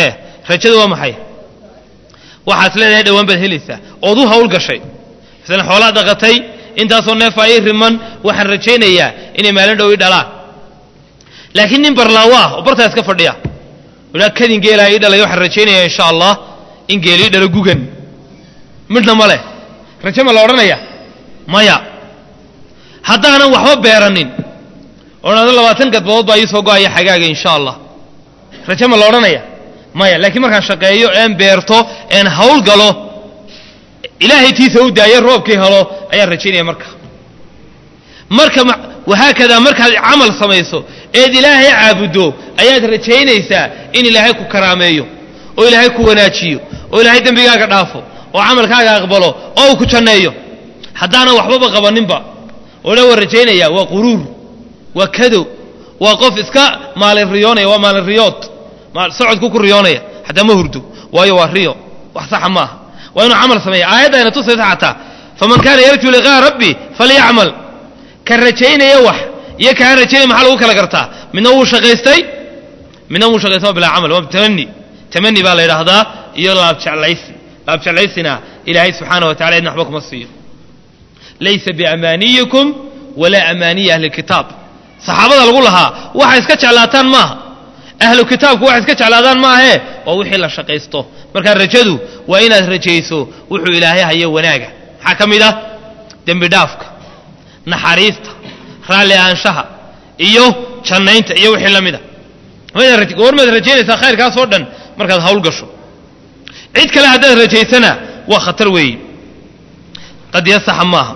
rajadu waa maxay waxaad leedahay dhowaan baad helaysaa ood u hawl gashay masalan xoolaad dhaqatay intaasoo neefa ay riman waxaan rajaynayaa inay maalin dhow ii dhalaan laakiin nin barlaawo ah oo bartaa iska fadhiya ilaa kadin geelaa ii dhalay waxaan rajaynayaa insha allah in geel ii dhalo gugan midhna ma leh raje ma la odhanaya maya haddaanan waxba beeranin odhado labaatan gadbadood baa ii soo go-aya xagaaga insha allah raje ma la odhanaya maya laakiin markaan shaqeeyo een beerto een hawl galo ilaahay tiisa u daayo roobkii helo ayaan rajaynaya marka marka wahaakadaa markaad camal samayso eed ilaahay caabuddo ayaad rajaynaysaa in ilaahay ku karaameeyo oo ilaahay ku wanaajiyo oo ilaahay dembigaaga dhaafo oo camalkaaga aqbalo oo uu ku janneeyo haddaanan waxbaba qabaninba oo dha waa rajaynaya waa quruur waa kadow waa qof iska maalin riyoonaya waa maalin riyood socodku ku riyoonaya xataa ma hurdo waayo waa riyo wax saxa maaha waa inuu camal sameeya aayaddaayna tusaysa xataa faman kaana yarjuu liqaa'a rabbi falyacmal ka rajaynaya wax iyo kaan rajaynaya maxaa lagu kala gartaa midna wuu shaqaystay midna wuu shaqaystay bilaa camal waa tamani tamani baa la yidhaahdaa iyo laabjeclaysi laabjeclaysina ilaahay subxaana wa tacala idna waxba kuma siiyo laysa biamaaniyikum walaa amaaniyi ahli kitaab saxaabada lagu lahaa waxay iska jeclaataan maaha ahlu kitaabku waxay iska jeclaadaan maahee waa wixii la shaqaysto markaa rajadu waa inaad rajayso wuxuu ilaahay hayo wanaaga maxaa ka mid ah dembi dhaafka naxariista raalli ahaanshaha iyo jannaynta iyo wixii la mida goormaad rajaynaysaa khayrkaasoo dhan markaad hawl gasho cid kale haddaad rajaysana waa khatar weeye qadiya saxa maaha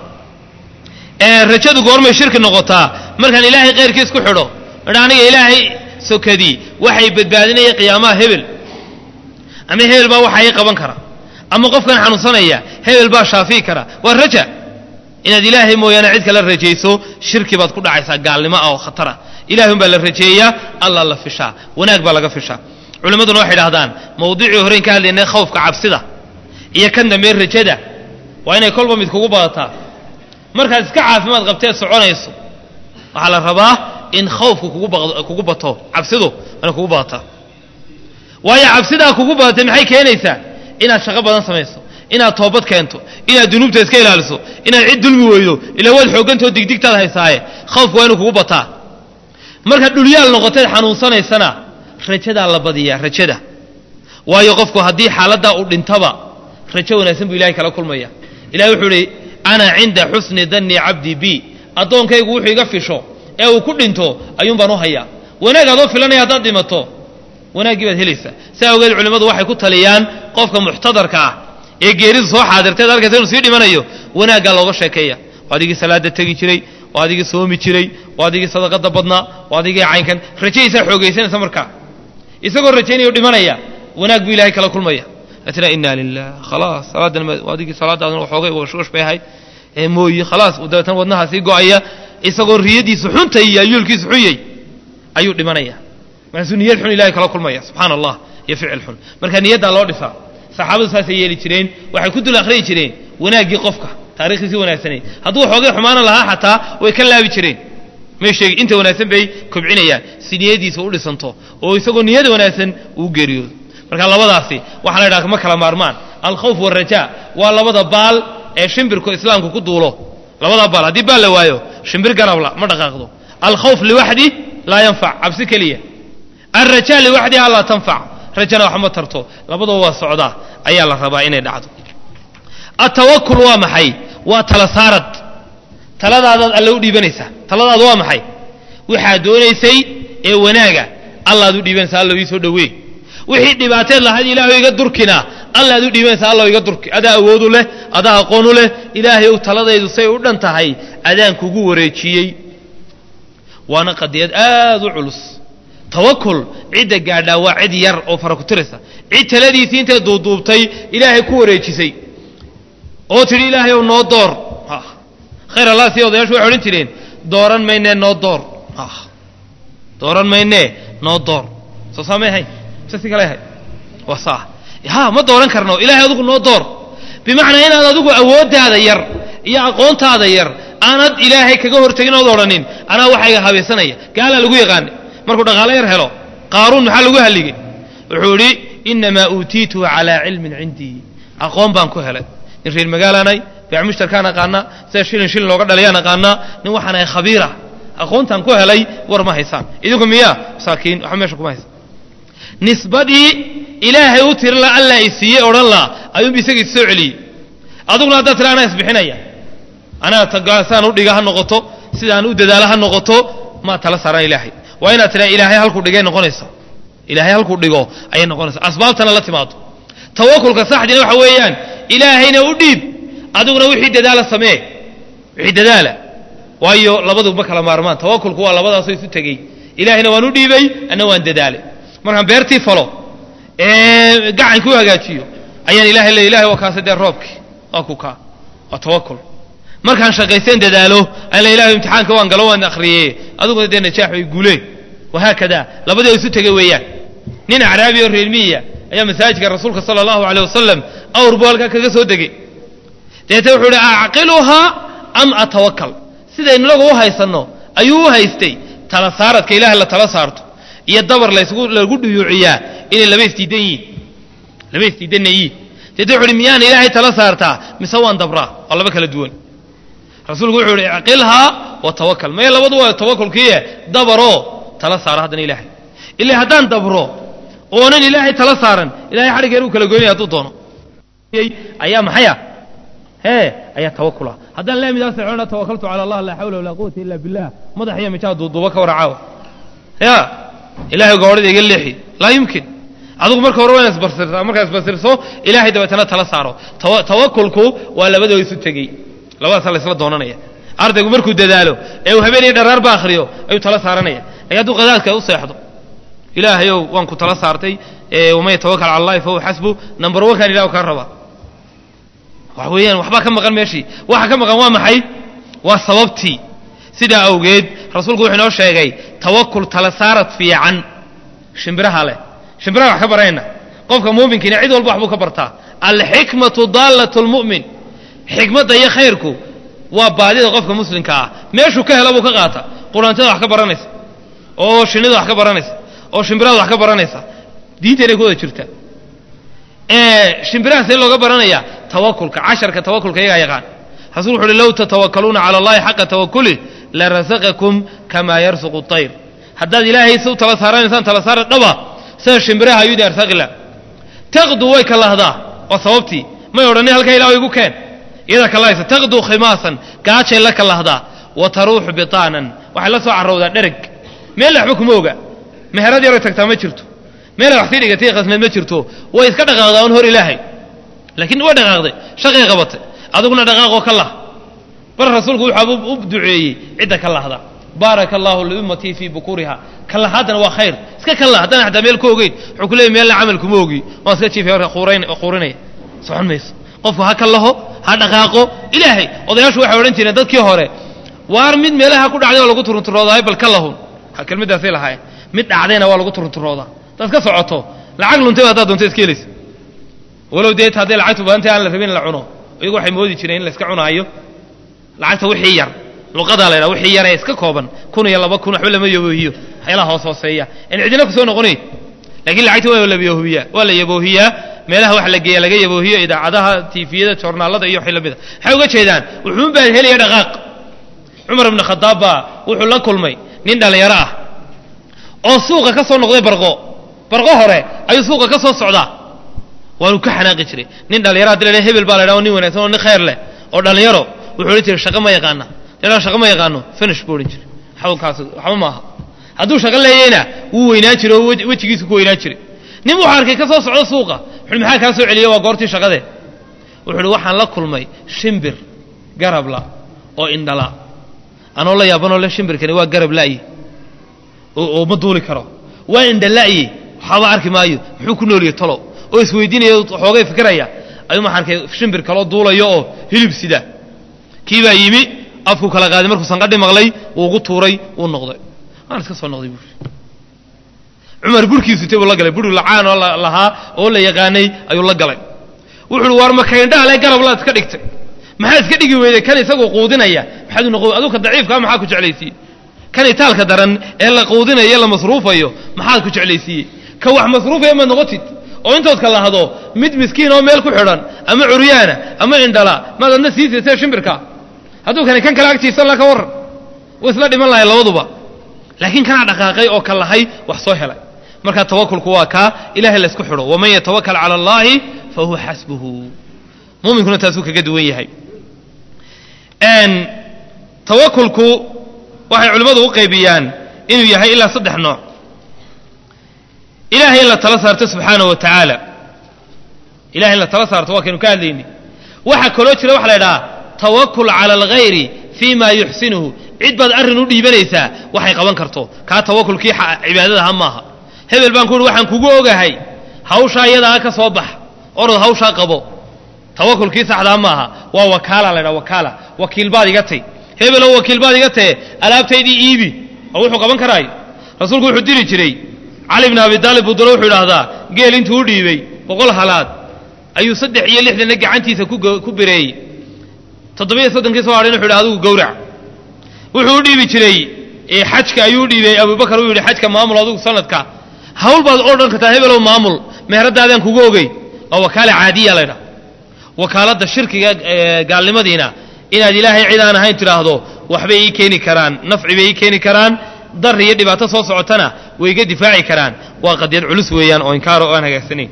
rajadu goormay shirki noqotaa markaan ilaahay khayrkiis ku xidho idha aniga ilaahay sokadii waxay badbaadinaya qiyaamaha hebel ama hebel baa waxa ii qaban kara ama qofkan xanuunsanaya hebel baa shaafii kara waa raja inaad ilaahay mooyaane cid kala rajayso shirki baad ku dhacaysaa gaalnimo ah oo khatara ilahay umbaa la rajeeyaa alla la fishaa wanaag baa laga fishaa culimmaduna waxay idhahdaan mawduucii horeyn ka hadlaynay khawfka cabsida iyo kan dambe rajada waa inay kolba mid kugu badataa markaad iska caafimaad qabteed soconayso waxaa la rabaa in khawfku kugu bato cabsidu ana kugu badataa waayo cabsidaa kugu badatay maxay keenaysaa inaad shaqo badan samayso inaad toobad keento inaad dunuubta iska ilaaliso inaad cid dulmi weydo ilaa waad xoogantao digdigtaad haysaaye khawfku waa inuu kugu bataa markaad dhulyaal noqoteed xanuunsanaysana rajadaa la badiyaa rajada waayo qofku haddii xaaladdaa uu dhintaba rajo wanaagsan buu ilahay kala kulmaya ilahay wuxuu ihi ana cinda xusni danni cabdi bi addoonkaygu wuxuu iga fisho ee uu ku dhinto ayuun baan u hayaa wanaag adoo filanaya haddaad dhimato wanaaggii baad helaysaa saa awgeed culimmadu waxay ku taliyaan qofka muxtadarka ah ee geeridu soo xaadirteed arkaysa inuu sii dhimanayo wanaaggaa looga sheekeeya waa adigii salaada tegi jiray waa adigii soomi jiray waa adigii sadaqada badnaa waa adigii caynkan rajadiisaa xoogaysanaysa markaa isagoo rajaynaya dhimanaya wanaag buu ilahay kala kulmaya latina ina lilah khalaas salaadan adigii salaadaadna waxoogay washwash bay ahayd ee mooyi khalaas dabeetana wadnaha sii go-aya isagoo riyadiisu xuntay iyo ayuulkiisu xunyay ayuu dhimanaya markaasuu niyad xun ilahay kala kulmaya subxaana allah iyo ficil xun marka niyaddaa loo dhisaa saxaabadu saasay yeeli jireen waxay ku dul akhriyi jireen wanaaggii qofka taarikhdiisi wanaagsanayd hadduu xoogay xumaana lahaa xataa way ka laabi jireen may sheegi inta wanaagsan bay kobcinayaan si niyadiisa u dhisanto oo isagoo niyada wanaagsan uu geeriyoodo marka labadaasi waxaa la ydhaha ma kala maarmaan alkhawf waalrajaa waa labada baal ee shimbirku islaamku ku duulo labadaa baal haddii baal la waayo shimbir garabla ma dhaqaaqdo alkhawf liwaxdi laa yanfac cabsi keliya alrajaa liwaxdiha laa tanfac rajana wax ma tarto labadaba waa socdaa ayaa la rabaa inay dhacdo atawakul waa maxay waa tala saarad taladaadaad alle u dhiibanaysaa taladaadu waa maxay waxaad doonaysay ee wanaaga allaad u dhiibanaysaa alla ii soo dhowee wixii dhibaateed lahayd ilaahu iga durkina allaad u dhiibanaysaa alla iga durki adaa awoodu leh adaa aqoonu leh ilaahay u taladaydu say u dhan tahay adaan kugu wareejiyey waana qadiyad aad u culus tawakul cidda gaadhaa waa cid yar oo fara ku tiraysa cid taladiisii intay duuduubtay ilaahay ku wareejisay oo tidhi ilaahay ow noo door khayr allah sii odayaashu waxay odhan jireen dooran maynee noo door dooran maynee noo door soo saamay ahayn mise si kale ahay waa saa ha ma dooran karno ilaahay adigu noo door bimacnaa inaad adigu awooddaada yar iyo aqoontaada yar aanad ilaahay kaga hortegin ood odhanin anaa waxayga habaysanaya gaalaa lagu yaqaanay markuu dhaqaalo yar helo qaaruun maxaa lagu halligay wuxuu idhi inamaa uutiituhu calaa cilmin cindii aqoon baan ku helay nin reer magaalaanay beec mushtarkaan aqaanaa sida shilin shilin looga dhalayaan aqaanaa nin waxaan ahay khabiira aqoontaan ku helay war ma haysaan idinku miyaa masaakiin waxba meesha kuma haysan nisbadii ilaahay u tiri la alla i siiyey odhan laa ayuunba isagii soo celiyey aduguna haddaad tira anaa isbixinaya anaa saan u dhiga ha noqoto sidaan u dadaalo ha noqoto maa tala saaraan ilaahay waa inaad tiraa ilaahay halkuu dhigay noqonaysa ilaahay halkuu dhigo ayay noqonaysa asbaabtana la timaado tawakulka saxdina waxa weeyaan ilaahayna u dhiib adiguna wixii dadaala samee wixii dadaala waayo labaduba kala maarmaan tawakulku waa labadaasoo isu tegey ilaahayna waan u dhiibay anna waan dadaalay markaan beertii falo ee gacanki u hagaajiyo ayaan ilahay le ilahay waa kaasa dee roobkii waa ku kaa waa tawakul markaan shaqayseen dadaalo aan la ilahay imtixaanka waan galo waan akhriyey adiguna dee najaax way guuleen wahaakada labadii isu tegey weeyaan nin acraabi oo reermiya ayaa masaajidka rasuulka sala allahu aleyh wasalam awr buu halkaa kaga soo degey deete wuxuu ihi acqiluhaa am atawakal sidaynu inagu u haysanno ayuu u haystay tala saaradka ilaah la tala saarto iyo dabar lasgu lagu dhuyuuciyaa inay laba isdiidan yihiin laba isdiidanna yihiin deete wuxu uhi miyaan ilaahay tala saartaa mise waan dabraa waa laba kala duwan rasuulku wuxuu ihi icqilhaa wa tawakal maya labadu waa tawakulkiiye dabaroo tala saaro haddana ilaahay ila haddaan dabro oonan ilaahay tala saaran ilahay xadhigeen uu kala goynaya hadduu doono ayaa maxaya hee ayaa tawakula haddaan laamidaas socona tawakaltu cala allah laa xawla walaa quwata illa billah madax iyo mijaa duuduuba ka waracaawa ya ilahay goorhada iga leexi laa yumkin adigu marka hore waa ina isbarsirtaa markaa isbarsirso ilahay dabeetana tala saaro tawakulku waa labadoo isu tegey labadaasa laysla doonanaya ardaygu markuu dadaalo ee uu habeen iyo dharaarba akhriyo ayuu tala saaranaya ay hadduu qadaadka u seexdo ilaahayow waan ku tala saartay waman yatawakal cala allahi fahuwa xasbu number one kan ilah kaa raba waxa weeyaan waxbaa ka maqan meeshii waxa ka maqan waa maxay waa sababtii sidaa awgeed rasuulku wuxuu inoo sheegay tawakul tala saarad fiican shimbiraha leh shimbiraha wax ka barayna qofka muuminkiina cid walba waxbuu ka bartaa alxikmatu daallat lmu'min xikmadda iyo khayrku waa baadida qofka muslimka ah meeshuu ka hela buu ka qaata quraantada wax ka baranaysa oo shinnida wax ka baranaysa oo shimbirada wax ka baranaysa diinteenay ku wada jirta shimbiraha see looga baranaya tawakulka casharka tawakulka iyagaa yaqaan rasul wuxu uhi low tatawakaluuna cala allahi xaqa tawakuli larasaqakum kamaa yarsuqu طayr haddaad ilaahay si u tala saaranaysaan tala saara dhaba sida shimbiraha ayuu idin arsaqila taqdu way ka lahdaa waa sababtii may odhanin halkaa ilah igu keen iyadaa ka lahaysa taqdu khimaasan gaajay la ka lahdaa wa taruuxu bitaanan waxay la soo carowdaa dhereg meel waxba kuma oga meherad yaroy tagtaa ma jirto meelay wax sii dhigatay khasnad ma jirto way iska dhaqaaqdaa un hor ilaahay laakiin way dhaqaaqday shaqay qabatay adiguna dhaqaaqoo ka lah bar rasuulku wuxuu u duceeyey cidda ka lahda baaraka allahu liummatii fii bukuriha ka lahaadana waa khayr iska ka lah haddana xataa meel ku ogeyn wuxuu ku leeyay meelna camal kuma ogi waan iska jiifay horka quurinaya socon mayso qofku ha ka laho ha dhaqaaqo ilaahay odayaashu waxay odhan jireen dadkii hore waar mid meelaha ku dhacday oo lagu turunturoodaay bal ka lahun kelmadaasay lahaayeen mid dhacdayna waa lagu turunturoodaa hadaad ka socoto lacag luntay haddaad doonto iska helaysa walow deet hadday lacagtu badantay aan la rabin in la cuno iyagu waxay moodi jireen in la iska cunaayo lacagta wixii yar luqadaa la ydhaha wixii yar ee iska kooban kun iyo laba kun waxba lama yaboohiyo waxyaalaha hoos hooseeya in cidina ku soo noqonayn laakiin lacagta waa la yaboohiyaa waa la yaboohiyaa meelaha wax la geeya laga yaboohiyo idaacadaha tiifiyada joornaalada iyo wixii lamida maxay uga jeedaan wuxuun baa helaya dhaqaaq cumar ibnu khadaab baa wuxuu la kulmay nin dhallinyaro ah oo suuqa ka soo noqday barqo barqo hore ayuu suuqa ka soo socdaa waanu ka xanaaqi jiray nin dhallinyaro haddi la hebel baa la ydhaha o nin wanaagsan oo nin khayr leh oo dhallinyaro wuxuu odhan jiray shaqo ma yaqaana dha shaqo ma yaqaano finish buu odhan jiray xawlkaas waxba maaha hadduu shaqo leeyayna wuu weynaan jiray oo wejigiisu ku weynaan jiray nin wuxuu arkay ka soo socdo suuqa wuxuu maxaa kaa soo celiya waa goortii shaqadee wuxuu uhi waxaan la kulmay shimbir garabla oo indhala anoo la yaabanoo le shimbirkani waa garab la'ye oo ma duuli karo waa indha la'ye waxaaba arki maayo muxuu ku nooliye talow oo isweydiinaya xoogay fikiraya ayuu maxaa arkay shimbir kaloo duulayo oo hilib sida kii baa yimi afku kala qaaday markuu sanqadhi maqlay wuu ugu tuuray wuu noqday waan iska soo noqday buuri cumar burhkiisu te buu la galay buri lacaan oo lahaa oo la yaqaanay ayuu la galay wuxuu uhi waar makaindhaale garab laad iska dhigtay maxaa iska dhigi weyday kan isagoo quudinaya maxaad u noqo aduka daciifkaa maxaa ku jeclaysiiyey kan itaalka daran ee la quudinayo la masruufayo maxaad ku jeclaysiiyey ka wax masruufaya maad noqotid oo intood ka lahdo mid miskiin oo meel ku xidhan ama curyaana ama indhala maad adna sii siisee shimbirka hadduu kani kan kale agtiisa la ka warran way isla dhiman lahay labaduba laakiin kanaa dhaqaaqay oo ka lahay wax soo helay marka tawakulku waa kaa ilahay la isku xidho waman yatawakal cala allahi fa huwa xasbuhu muuminkuna taasuu kaga duwan yahay tawakulku waxay culimmadu u qaybiyaan inuu yahay ilaa saddex nooc ilahay in la tala saarto subxaanahu wa tacaala ilahay in la tala saarto waa kaynu ka hadlayni waxaa kaloo jira waxa la idhahaa tawakul cala alghayri fii ma yuxsinuhu cid baad arrin u dhiibanaysaa waxay qaban karto kaa tawakulkii cibaadada ha maaha hebel baan ku uhi waxaan kugu ogahay hawshaa iyadaa ka soo bax orod hawshaa qabo tawakulkii saxdaa maaha waa wakaala la ydhaha wakaala wakiil baad iga tay hebelow wakiil baad iga tae alaabtaydii iibi oo wuxuu qaban karaayo rasuulku wuxuu diri jiray cali bn abi taalib buu dalo wuxuu idhaahdaa geel intuu u dhiibay boqol halaad ayuu saddex iyo lixdanna gacantiisa ku bireeyey toddobiyo soddonkii soo hadhayn wuxu yidhi adigu gowrac wuxuu u dhiibi jiray xajka ayuu u dhiibay abubakar uu yidhi xajka maamul adigu sanadka hawl baad oo dhan kartaa hebelow maamul meheradaadaan kugu ogey waa wakaala caadiya laydhaha wakaaladda shirkiga gaalnimadiina inaad ilaahay cid aan ahayn tidhaahdo waxbay ii keeni karaan nafci bay ii keeni karaan dar iyo dhibaato soo socotana way iga difaaci karaan waa qadiyad culus weeyaan oo inkaaro oo aan hagaagsanayn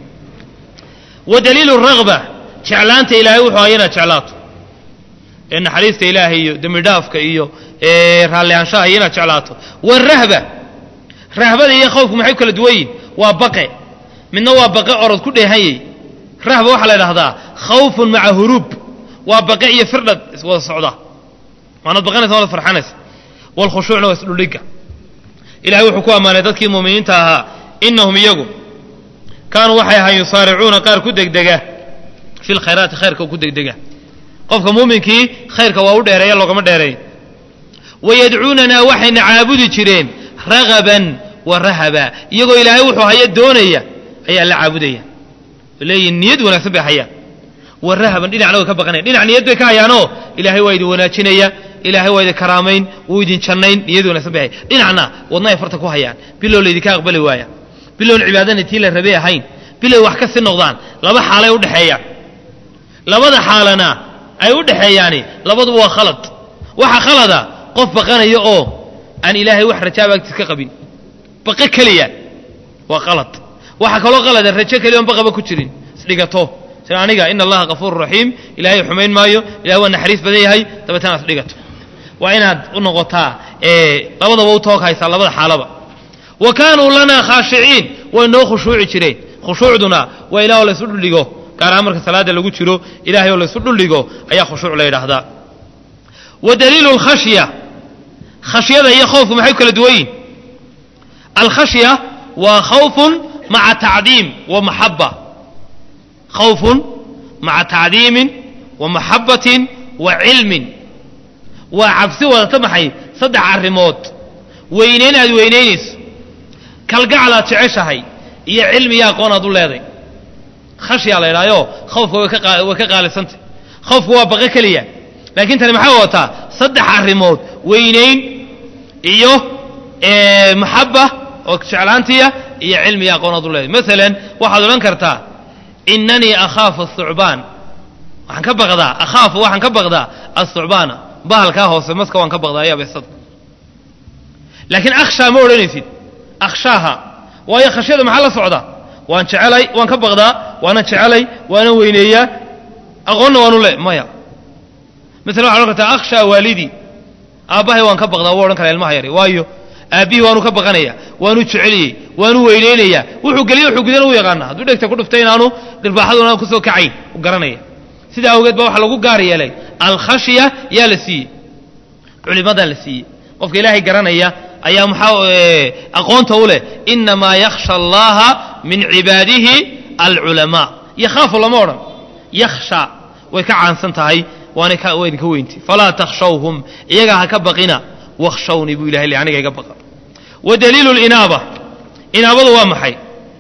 wa daliilu ragba jeclaanta ilaahay wuxuu aha inaad jeclaato ee naxariista ilaahay iyo dembi dhaafka iyo raalli aanshaha iyo inaad jeclaato warahba rahbada iyo khawfku maxay kala duwan yihin waa baqe midna waa baqe orod ku dheehanyay rahba waxaa la idhahdaa khawfun maca huruub waa baqe iyo firdhad iswada socda waanaad baqanaysa waanaad farxanaysa waalkhushuucna waa isdhuldhigga ilahay wuxuu ku ammaanay dadkii muuminiinta ahaa inahum iyagu kaanuu waxay ahaan yusaaricuuna qaar ku degdega fi lkhayraati khayrka ku degdega qofka muuminkii khayrka waa u dheereeya loogama dheereeyo wayadcuunanaa waxayna caabudi jireen ragaban wa rahaba iyagoo ilaahay wuxuu haya doonaya ayaa la caabudaya leeyihin niyad wanaagsan bay hayaan wa rahaban dhinacna way ka baqanayan dhinac niyad bay ka hayaanoo ilaahay waa idin wanaajinaya ilaahay waa idin karaamayn wuu idin jannayn niyad wanaagsan bay hayan dhinacna wadna ay farta ku hayaan bilow laydinka aqbali waaya bilowna cibaadana tii la rabay ahayn bilow wax ka sii noqdaan laba xaalay udhexeeyaan labada xaalana ay u dhexeeyaani labaduba waa khalad waxa khalada qof baqanaya oo aan ilaahay wax rajaaba agtiis ka qabin baqo keliya waa qalad waxaa kaloo qalada rajo keliya on baqaba ku jirin isdhigato sida aniga ina allaha kafuuru raxiim ilaahay xumayn maayo ilahay waa naxariis badan yahay dabeetana ad isdhigato waa inaad u noqotaa labadaba u toog haysaa labada xaalaba wa kaanuu lanaa khaashiciin way noo khushuuci jireen khushuucduna waa ilah oo laysu dhuldhigo gaar ahaan marka salaada lagu jiro ilahay oo laysu dhuldhigo ayaa khushuuc la yidhaahdaa wa daliilu lkhashya khashyada iyo khowfku maxay kala duwan yihin alkhashya waa khawfun maca tacdiim wa maxaba khawfun maca tacdiimin wa maxabatin wa cilmin waa cabsi wadata maxay saddex arrimood weynayn aad weynaynayso kalgacal aad jeceshahay iyo cilmi iyo aqoon aad u leeday khashyaa la ydhahyo khawfka way ka qaalisantay khawfku waa baqo keliya laakiin tani maxay wadataa saddex arrimood weynayn iyo maxaba oo jeclaantiya iyo cilmi iyo aqoon aad u leeday maalan waxaad odhan kartaa inanii akhaafu ahucbaan waxaan ka baqdaa akhaafu waxaan ka baqdaa ahucbaana bahalkaa hoose maska waan ka baqdaa iyo abeesada laakiin akhshaa ma odhanaysid akhshaaha waayo khashyada maxaa la socda waan jecelay waan ka baqdaa waanan jecelay waanan weyneeyaa aqoonna waanu le maya maala waxad odhan kartaa akhshaa waalidii aabbahay waan ka baqdaa wuu odhan karaa ilmaha yari waayo aabbihii waanu ka baqanaya waanu jeceliyey waanu weyneynayaa wuxuu geliye wuxuu gudana u yaqaana hadduu dhegta ku dhuftay inaanu dhirbaaxaduna kusoo kacayn u garanaya sidaa awgeed baa waxaa lagu gaar yeelay alkhashya yaa la siiyey culimadaa la siiyey qofka ilaahay garanaya ayaa maxaa aqoonta u leh inamaa yakhsha allaha min cibaadihi alculamaa yakhaafu lama odhan yakhsha way ka caansan tahay waana waa idinka weynti falaa takhshawhum iyagaa ha ka baqina wakhshawnii buu ilahay le aniga iga baqa wa daliilu linaaba inaabadu waa maxay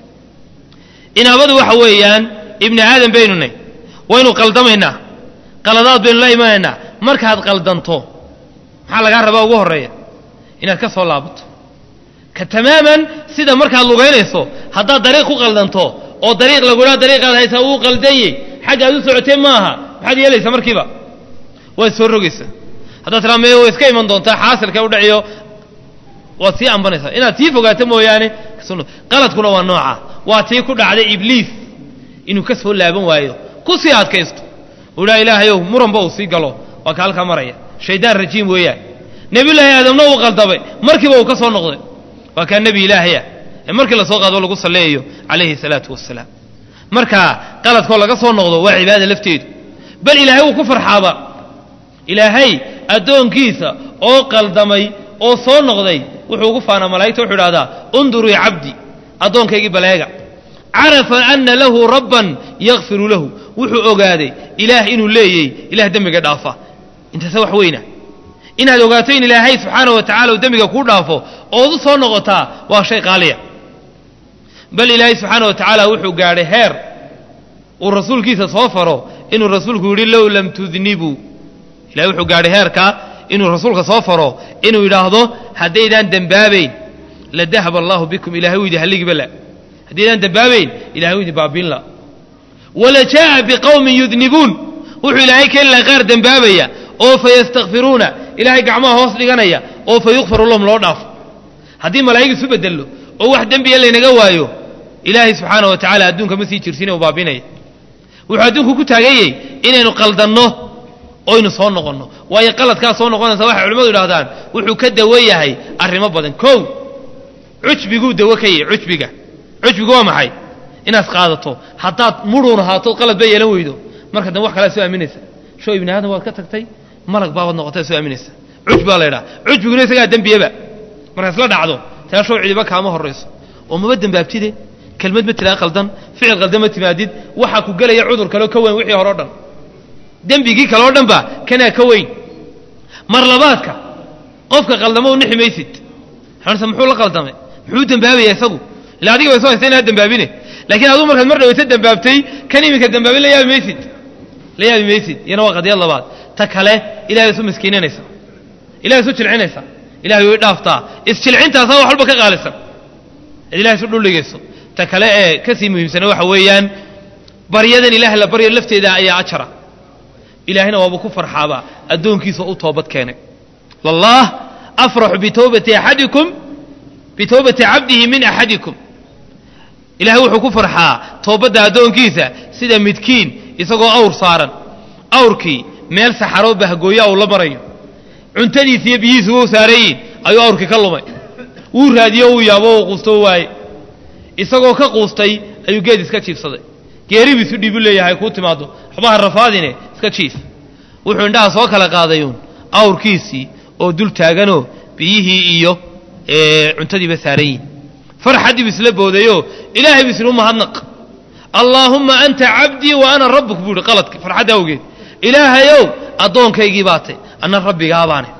inaabadu waxa weeyaan ibni aadam baynu nay waynu qaldamaynaa qaladaad baynu la imanaynaa markaad qaldanto maxaa lagaa rabaa ugu horreeya inaad ka soo laabato ka tamaaman sida markaad lugaynayso haddaad dariiq ku qaldanto oo dariiq lagudhaa dariiqaad haysaa wuu qaldanyey xaggaad u socotee maaha maxaad yeelaysaa markiiba waad soo rogaysaa haddaad tiraa mee way iska iman doontaa xaasilka u dhaciyo waad sii ambanaysaa inaad sii fogaato mooyaane qaladkuna waa nooca waa tii ku dhacday ibliis inuu ka soo laaban waayo ku sii adkaysto uu idhaa ilaahayow muranba uu sii galo waa ka halkaa maraya shaydaan rajiim weeyaan nebiyullaahi aadamna uu qaldamay markiiba uu ka soo noqday waa kaa nebi ilaahaya ee markii lasoo qaado lagu salleeyayo calayhi salaatu wassalaam marka qaladkoo laga soo noqdo waa cibaada lafteedu bal ilaahay wuu ku farxaaba ilaahay addoonkiisa oo qaldamay oo soo noqday wuxuu ugu faanaa malaa'igta wuxuu idhahdaa undurii cabdi addoonkaygii baleega carafa ana lahu rabban yakfiru lahu wuxuu ogaaday ilaah inuu leeyey ilaah dembiga dhaafa intaase wax weyna inaad ogaato in ilaahay subxaana wa tacala uu dembiga kuu dhaafo ood u soo noqotaa waa shay qaaliya bal ilaahay subxaana wa tacaala wuxuu gaadhay heer uu rasuulkiisa soo faro inuu rasuulku yidhi low lam tudnibuu ilahay wuxuu gaadhay heerkaa inuu rasuulka soo faro inuu yidhaahdo haddaydaan dembaabayn la dahaba allahu bikum ilahay wuu idi halligiba la haddaydaan dembaabayn ilahay wuu idi baabiin la wala jaa'a biqowmin yudnibuun wuxuu ilaahay keeni laha qaar dembaabaya oo fa yastakfiruuna ilaahay gacmaha hoos dhiganaya oo fa yukfaru lahum loo dhaafo haddii malaa'ig isu bedello oo wax dembiya laynaga waayo ilaahay subxaana wa tacala adduunka ma sii jirsin u baabinaya wuxuu adduunku ku taaganyey inaynu qaldanno oynu soo noqonno waayo qaladkaa soo noqonaysa waxay culimmadu idhahdaan wuxuu ka dawo yahay arrimo badan kow cujbiguu dawo ka yahay cujbiga cujbigu waa maxay inaad qaadato haddaad mudhuun ahaato qalad ba yeelan weydo marka dambe wax kalea soo aaminaysa show ibni aadam waad ka tagtay malag baabaad noqotay soo aaminaysa cujbi baa la ydhaha cujbiguna isagaa dembiyaba markaa isla dhacdo taa show cidiba kaama horrayso oo maba dembaabtide kelmad ma tiraa qaldan ficil qaldan ma timaadid waxaa ku gelaya cudur kaleo ka weyn wixii hore o dhan dembigii kale o dhan ba kanaa ka weyn mar labaadka qofka qaldamo u nixi maysid xanse muxuu la qaldamay muxuu dembaabaya isagu ila adiga way soo haysta inaad dembaabine laakiin aduu markaad mar dhawaysa dembaabtay kan iminka dembaabin la yaabi maysid la yaabi maysid iyana waa qadiyad labaad ta kale ilahay isu miskiinanaysa ilahay isu jilcinaysa ilahay way dhaaftaa isjilcintaasaa wax walba ka qaalisan ad ilahay isu dhuldhigayso ta kale ee ka sii muhiimsana waxa weeyaan baryadan ilaah la baryo lafteeda ayaa ajara ilaahayna waaba ku farxaabaa addoonkiisa u toobad keenay lallah afraxu bitowbati axadikum bitowbati cabdihi min axadikum ilahay wuxuu ku farxaa toobadda addoonkiisa sida midkiin isagoo awr saaran awrkii meel saxaroo bahgooya uu la marayo cuntadiisi iyo biyihiisu wou saarayiin ayuu awrkii ka lumay wuu raadiyo uu yaabo uu quusto waaye isagoo ka quustay ayuu geed iska jiifsaday geeribiisu dhiibu leeyahay kuu timaado waxbaha rafaadine iska jiif wuxuu indhaha soo kala qaadayuun awrkiisii oo dul taaganoo biyihii iyo cuntadiiba saaran yihin farxaddii bu isla boodayoo ilaahay bu isinu mahadnaq allaahumma anta cabdii wa ana rabbuk buu ihi qaladka farxadda awgeed ilaahayow addoonkaygii baatay anna rabbigaabaane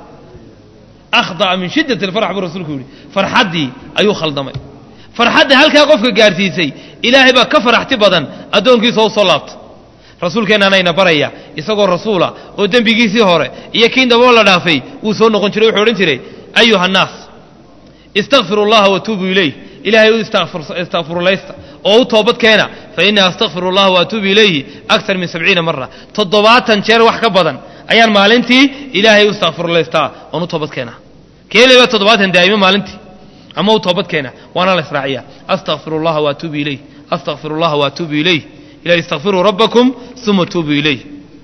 akhda'a min shiddat alfarx buu rasuulku yidhi farxaddii ayuu khaldamay farxadda halkaa qofka gaarsiisay ilaahay baa ka faraxti badan addoonkiisa u soo laabta rasuulkeennaanayna baraya isagoo rasuula oo dembigiisii hore iyo kii daboo la dhaafay wuu soo noqon jiray wuxuu odhan jiray ayuha annaas istakfiru allaha watuubu ilayh ilaahay u istakfirulaysta oo u toobad keena fa innii astakfiru allaha waatuubu ilayhi aktar min sabciina mara toddobaatan jeer wax ka badan ayaan maalintii ilaahay u istakfirulaystaa oon u toobad keena keeleba toddobaatan daa'imo maalintii ama u toobad keena waana la israaciya astakfiru allaha waatuubu ilayh astakfiru allaha waatuubu ilayh ilahi istakfiruu rabbakum uma tuubuu ilayh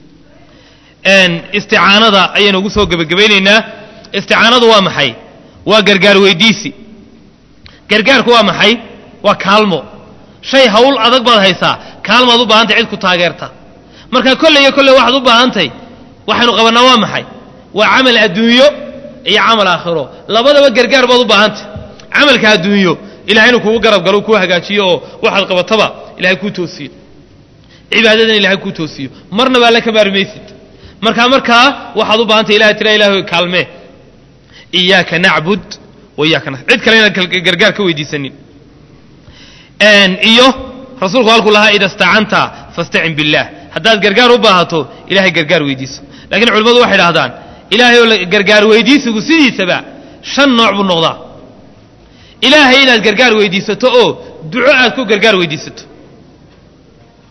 isticaanada ayaynu ugu soo gebagabaynaynaa isticaanadu waa maxay waa gargaar weydiisi gargaarku waa maxay waa kaalmo shay hawl adag baad haysaa kaalmaad u baahantay cid ku taageerta marka kolley iyo kolley waxaad u baahantahy waxaynu qabannaa waa maxay waa camal adduunyo iyo camal aakhiro labadaba gargaar baad u baahantay camalka adduunyo ilahay inuu kugu garab galo kuu hagaajiyo oo waxaad qabataba ilahay kuu toosiyo cibaadadan ilahay kuu toosiyo marnaba alla ka maarmaysid markaa markaa waxaad u baahantay ilahay tira ilahay kaalmee iyaaka nacbud wa iyaaka nas cid kale inaan gargaar ka weydiisanin iyo rasuulku halkuu lahaa ida stacanta fastacin billaah haddaad gargaar u baahato ilahay gargaar weydiiso lakiin culimmadu waxay idhahdaan ilaahay oo gargaar weydiisigu sidiisaba shan nooc buu noqdaa ilaahay inaad gargaar weydiisato oo duco aad ku gargaar weydiisato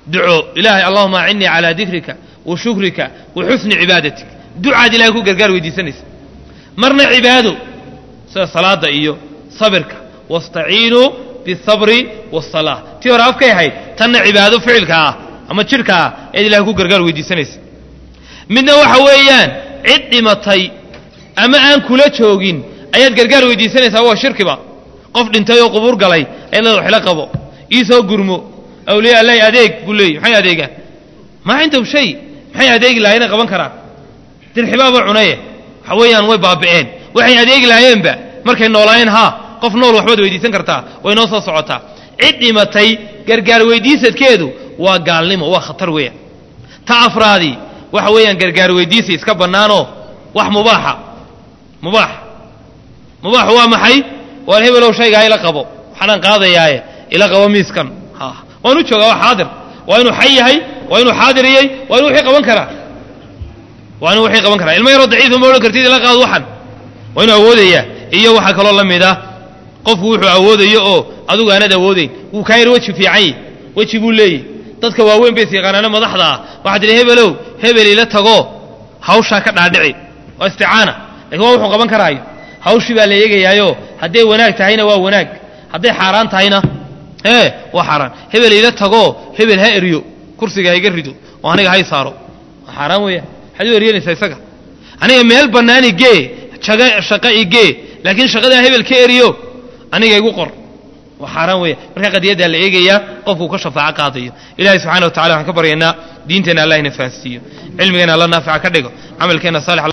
duco ilaahay allahuma acinnii calaa dikrika wa shukrika wa xusni cibaadatik ducaad ilahay ku gargaar weydiisanaysa marna cibaado sida salaada iyo sabirka wastaciinuu bisabri wasalaa tii hore afkay ahayd tanna cibaado ficilka ah ama jidhka ah eed ilahay ku gargaar weydiisanaysa midna waxa weeyaan cid dhimatay ama aan kula joogin ayaad gargaar weydiisanaysaa waa shirkiba qof dhintay oo qubuur galay ayad leeda waxla qabo iisoo gurmo awliya allahi adeeg buu leeyay maxay adeegaan maa cindahum shay maxay adeegi lahaayeen qaban karaan dirxibaaba cunaye waxa weeyaan way baabi'een waxay adeegi lahaayeenba markay noolaayeen haa qof nool waxbaad weydiisan kartaa way noo soo socotaa cid dhimatay gargaar weydiisadkeedu waa gaalnimo waa khatar weeyaan ta afraadii waxa weeyaan gargaar weydiisa iska bannaanoo wax mubaaxa mubaax mubaax waa maxay waan hebelow shaygaa ila qabo waxaanaan qaadayaaye ila qabo miiskan ha waan u joogaa waa xaadir waa inuu xay yahay waa inuu xaadiriyey waa inuu wixii qaban karaa waa inuu wixii qaban karaa ilmo yaroo daciifa ma odhan kartid ila qaado waxan waa inuu awoodayaa iyo waxaa kaloo la mid ah qofku wuxuu awoodayo oo adugu aanad awoodayn wuu kaa yar weji fiican yi weji buu leeyahy dadka waaweyn bay isyaqaanaana madaxda ah waxaa tidhi hebelow hebel ila tago hawshaa ka dhaadhici waa isticaana lakin waa wuxuu qaban karaayo hawshii baa la eegayaayo hadday wanaag tahayna waa wanaag hadday xaaraan tahayna ee waa xaaraan hebel ila tago hebel ha eryo kursiga ha iga rido oo aniga hay saaro waa xaaraan weeyaan maxaad u eryanaysaa isaga aniga meel bannaan igee jaga shaqa igee laakiin shaqadaa hebel ka eriyo aniga igu qor waa xaaraan weeya markaa qadiyaddaa la eegayaa qofkuu ka shafaaco qaadayo ilahay subxana wa tacala waxaan ka baryaynaa diinteenna allah ina fahansiiyo cilmigeenna alla naafica ka dhigo camalkeenna saalix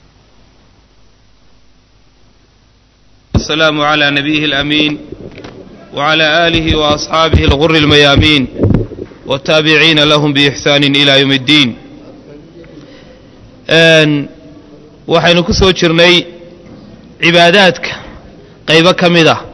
السلام على نبيه الأمين وعلى آله وأصحابه الغر الميامين والتابعين لهم بإحسان إلى يوم الدين waxaynu ku soo jirnay cibaadaadka qaybo ka mid ah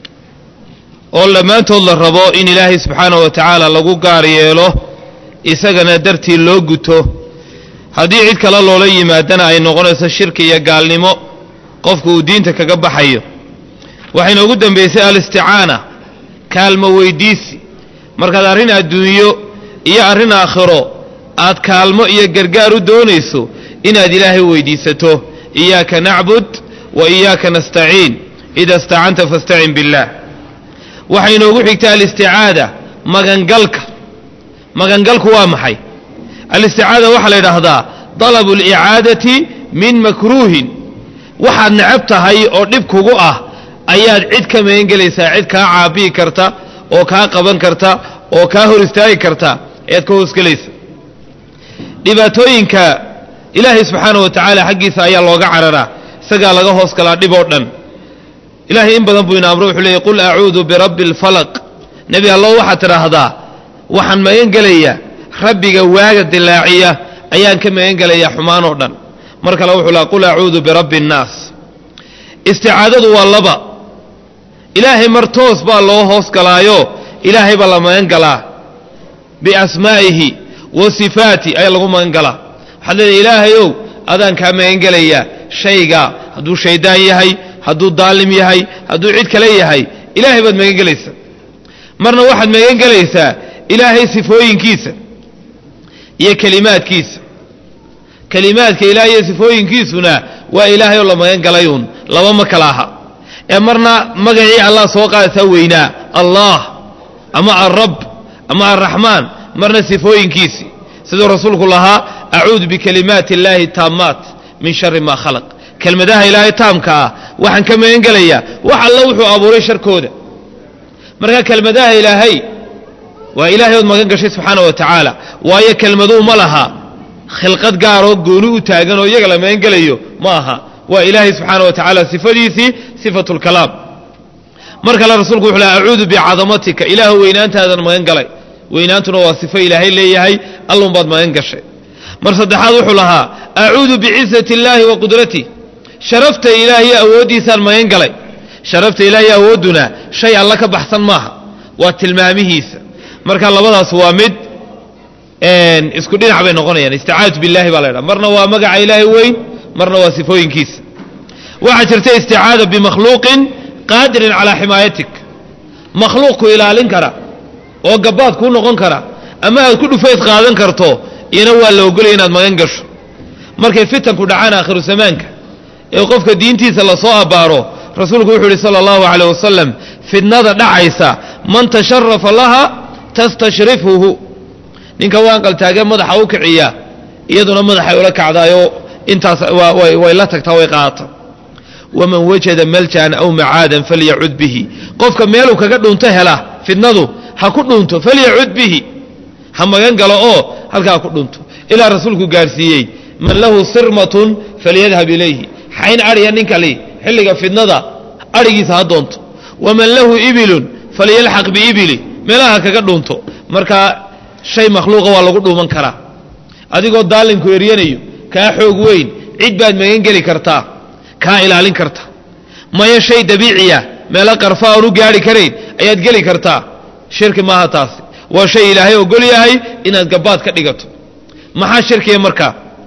oo dhammaantood la rabo in ilaahay subxaana wa tacaala lagu gaar yeelo isagana dartii loo guto haddii cid kale loola yimaadana ay noqonayso shirki iyo gaalnimo qofku uu diinta kaga baxayo waxayna ugu dambaysay alisticaana kaalmo weydiisi markaad arrin adduunyo iyo arrin aakhiro aad kaalmo iyo gargaar u doonayso inaad ilaahay weydiisato iyaaka nacbud wa iyaaka nastaciin ida istacanta fastacin billaah waxay inoogu xigta alisticaada magangalka magangalku waa maxay alisticaada waxaa la yidhaahdaa dalabu alicaadati min makruuhin waxaad necab tahay oo dhib kugu ah ayaad cid ka magan gelaysaa cid kaa caabiyi karta oo kaa qaban karta oo kaa hor istaagi karta ayaad ka hoosgelaysa dhibaatooyinka ilaahay subxaana wa tacaala xaggiisa ayaa looga cararaa isagaa laga hoos galaa dhib oo dhan ilaahay in badan buu ina amro wuxuu leeyay qul acuudu birabbi alfalaq nebi allow waxaad tidhaahdaa waxaan magan gelayaa rabbiga waaga dilaaciya ayaan ka magan gelayaa xumaan oo dhan mar kale wuxuu laha qul acuudu birabbi annaas isticaadadu waa laba ilaahay mar toos baa loo hoos galaayo ilaahay baa la magan galaa biasmaa'ihi wa sifaati ayaa lagu magan galaa waxaad leedahay ilaahayow adaan kaa magan gelayaa shayga hadduu shayddaan yahay hadduu daalim yahay hadduu cid kale yahay ilaahay baad magan gelaysaa marna waxaad magan gelaysaa ilaahay sifooyinkiisa iyo kelimaadkiisa kelimaadka ilaah iyo sifooyinkiisuna waa ilaahay oo la magan galayuun laba ma kala aha ee marna magacii allah soo qaadataa weynaa allah ama alrab ama alraxmaan marna sifooyinkiisii siduu rasuulku lahaa acuudu bikalimaati illaahi taammaat min shari maa khalaq kelmadaha ilaahay taamka ah waxaan ka magan gelayaa wax alla wuxuu abuuray sharkooda marka kelmadaha ilaahay waa ilaahay ood magan gashay subxaana wa tacaala waayo kelmaduu ma laha khilqad gaaroo gooni u taagan oo iyaga la magan gelayo ma aha waa ilaahay subxaana wa tacaala sifadiisii sifatu lkalaam mar kale rasuulku wuxuu laha acuudu bicadamatika ilaahu weynaantaadan magan galay weynaantuna waa sifo ilaahay leeyahay allun baad magan gashay mar saddexaad wuxuu lahaa acuudu bicizati illaahi wa qudratih sharafta ilaahiyo awooddiisaan magan galay sharafta ilaahiyo awoodduna shay alla ka baxsan maaha waa tilmaamihiisa marka labadaas waa mid isku dhinac bay noqonayaan isticaadatu billahi baa la ydhaha marna waa magaca ilaahay weyn marna waa sifooyinkiisa waxaa jirta isticaada bimakhluuqin qaadirin calaa ximaayatik makhluuq ku ilaalin kara oo gabbaad kuu noqon kara ama aad ku dhufays qaadan karto iyana waa la ogolaya inaad magan gasho markay fitanku dhacaan aakhiru zamaanka ee qofka diintiisa lasoo abbaaro rasuulku wuxuu yidhi sala allahu caleyh wasalam fidnada dhacaysa man tasharafa laha tastashrifhuhu ninka waanqaltaagee madaxa u kiciya iyaduna madaxay ula kacdaayoo intaas way la tagtaa way qaadata waman wajada maljan aw macaadan falyacud bihi qofka meeluu kaga dhunto hela fidnadu ha ku dhunto falyacud bihi ha magan galo oo halkaa ku dhunto ilaa rasuulku gaarsiiyey man lahu sirmatun falyadhab ilayhi xayn adhiya ninkali xilliga fidnada adhigiisa ha doonto waman lahu ibilun falyalxaq biibili meelaha kaga dhunto markaa shay makhluuqa waa lagu dhuuman karaa adigoo daalinku eryanayo kaa xoog weyn cid baad magan geli kartaa kaa ilaalin karta maya shay dabiiciya meelo qarfa aan u gaari karayn ayaad geli kartaa shirki maaha taasi waa shay ilaahay ogol yahay inaad gabbaad ka dhigato maxaa shirkiya markaa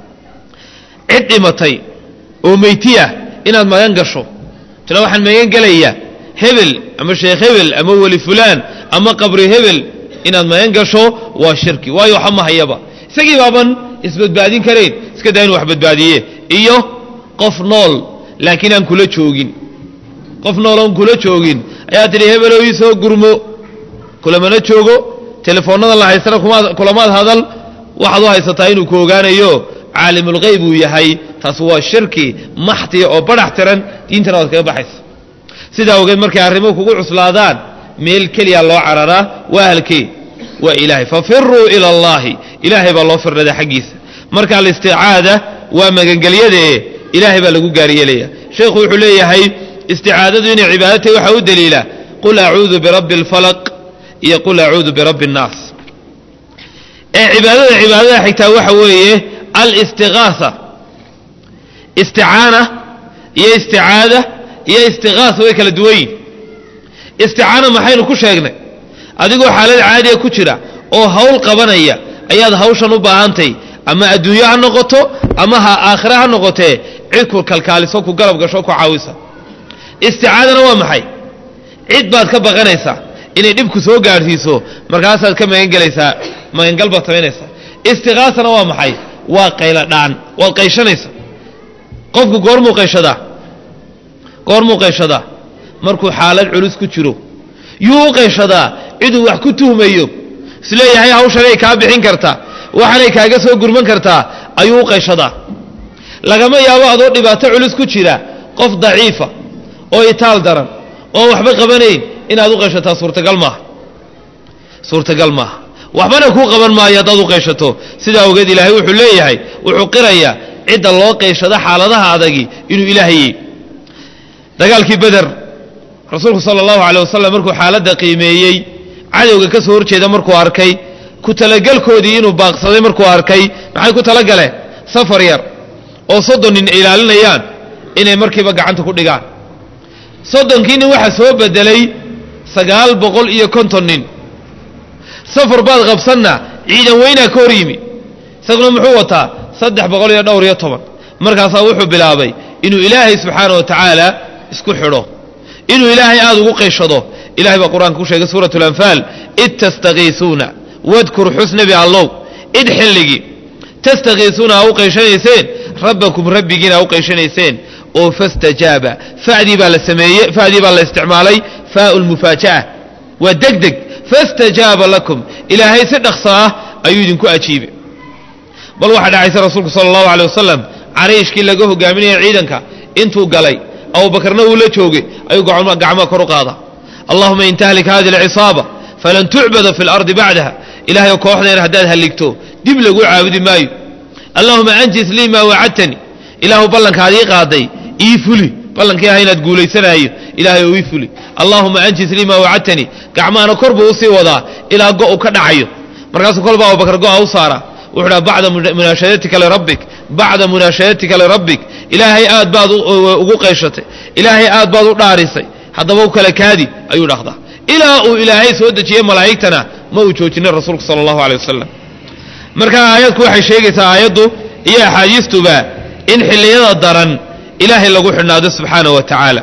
cid dhimatay oo meytiya inaad magan gasho tila waxaan magan gelayaa hebel ama sheekh hebel ama weli fulaan ama qabri hebel inaad magan gasho waa shirki waayo waxa ma hayaba isagii baaban isbadbaadin karayn iska daa inu wax badbaadiye iyo qof nool laakiin aan kula joogin qof nool oon kula joogin ayaa tidhi hebelow ii soo gurmo kulamana joogo telefoonnada la haystana kulamaad hadal waxaad u haysataa inuu ku ogaanayo caalimulgeyb uu yahay taas waa shirki maxtiya oo badhax tiran diintana waad kaga baxaysa sidaa ogeed markay arrimuhu kugu cuslaadaan meel keliya loo cararaa waa halkee waa ilaahay fafiruu ila allaahi ilaahay baa loo firdhada xaggiisa marka alisticaada waa magangelyadae ilaahay baa lagu gaaryeelaya sheekhu wuxuu leeyahay isticaadadu inay cibaado tahay waxaa u daliila qul acuudu birabbi alfalaq iyo qul acuudu birabbi annaas ee cibaadada cibaadada xigtaa waxa weeye alistigaasa isticaana iyo isticaada iyo istigaasa way kala duwan yihin isticaana maxaynu ku sheegnay adigoo xaalad caadiya ku jira oo hawl qabanaya ayaad hawshan u baahantay ama adduunyo ha noqoto ama ha aakhire ha noqotee cid ku kalkaaliso ku garab gasho ku caawisa isticaadana waa maxay cid baad ka baqanaysaa inay dhibku soo gaadhsiiso markaasaad ka magangelaysaa magangal baad samaynaysaa istiqaasana waa maxay waa qaylo dhaan waad qayshanaysa qofku goormuu qayshadaa goormuu qayshadaa markuu xaalad culus ku jiro yuu u qayshadaa ciduu wax ku tuhmayo isleeyahay hawshanay kaa bixin kartaa waxanay kaaga soo gurman kartaa ayuu u qayshadaa lagama yaabo adoo dhibaato culus ku jira qof daciifa oo itaal daran oo waxba qabanayn inaad u qayshataa suurtagal maaha suurtagal maaha waxbana kuu qaban maayo haddaad u qayshato sidaa ogeed ilaahay wuxuu leeyahay wuxuu qirayaa cidda loo qayshado xaaladaha adagi inuu ilaahayey dagaalkii beder rasuulku sala allahu caley wasalam markuu xaaladda qiimeeyey cadowga ka soo horjeeda markuu arkay ku talagelkoodii inuu baaqsaday markuu arkay maxay ku talagaleen safar yar oo soddon nin ilaalinayaan inay markiiba gacanta ku dhigaan soddonkii nin waxaa soo bedelay sagaal boqol iyo konton nin safar baad qabsanna ciidan weynaa ka hor yimi isaguna muxuu wataa saddex boqol iyo dhowr iyo toban markaasaa wuxuu bilaabay inuu ilaahay subxaana wa tacaala isku xidho inuu ilaahay aada ugu qayshado ilahay baa qur-aanka ku sheegay suurat alanfaal id tastakiisuuna wadkur xusnabi allow id xilligii tastakiisuuna aa u qayshanayseen rabbakum rabbigiina aa u qayshanayseen oo fastajaaba fadii baa la sameeye fadii baa la isticmaalay faau lmufaaja'a waa deg deg fastajaaba lakum ilaahay si dhaqso ah ayuu idinku ajiibay bal waxaa dhacaysa rasuulku sala allahu aley wasalam cariishkii laga hogaaminaya ciidanka intuu galay abubakarna uu la joogay ayuu gacmaha kor u qaada allahuma in tahlik hadi alcisaaba falan tucbada fi lardi bacdaha ilahay kooxdeen haddaad halligto dib lagu caabudi maayo allahuma anjis lii maa wacadtani ilaahu ballankaad ii qaaday ii fuli ballankii aha inaad guulaysanaayo ilahay oo ii fuli allahuma anjis lii maa wacadtani gacmahana kor buu usii wadaa ilaa go' ka dhacayo markaasuu kolba abubakar go'a u saara wuxuu dhaha bacda munaashadatika lirabbik bacda munaashadatika lirabbik ilaahay aad baad ugu qayshatay ilaahay aad baad u dhaarisay haddaba u kala kaadi ayuu dhahdaa ilaa uu ilaahay soo dejiyey malaa'igtana ma uu joojinin rasuulku sala allahu aley wasalam marka aayadku waxay sheegaysaa aayaddu iyo axaadiistuba in xilliyada daran ilaahay lagu xidhnaado subxaana wa tacaala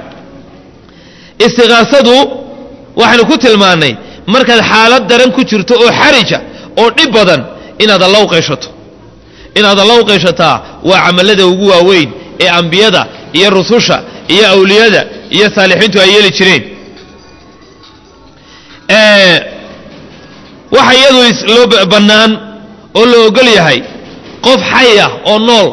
istiqaasadu waxaynu ku tilmaannay markaad xaalad daran ku jirto oo xarija oo dhib badan inaad alla u qayshato inaad alla u qayshataa waa camallada ugu waaweyn ee ambiyada iyo rususha iyo awliyada iyo saalixiintu ay yeeli jireen waxa iyadu loo bannaan oo la ogol yahay qof xay ah oo nool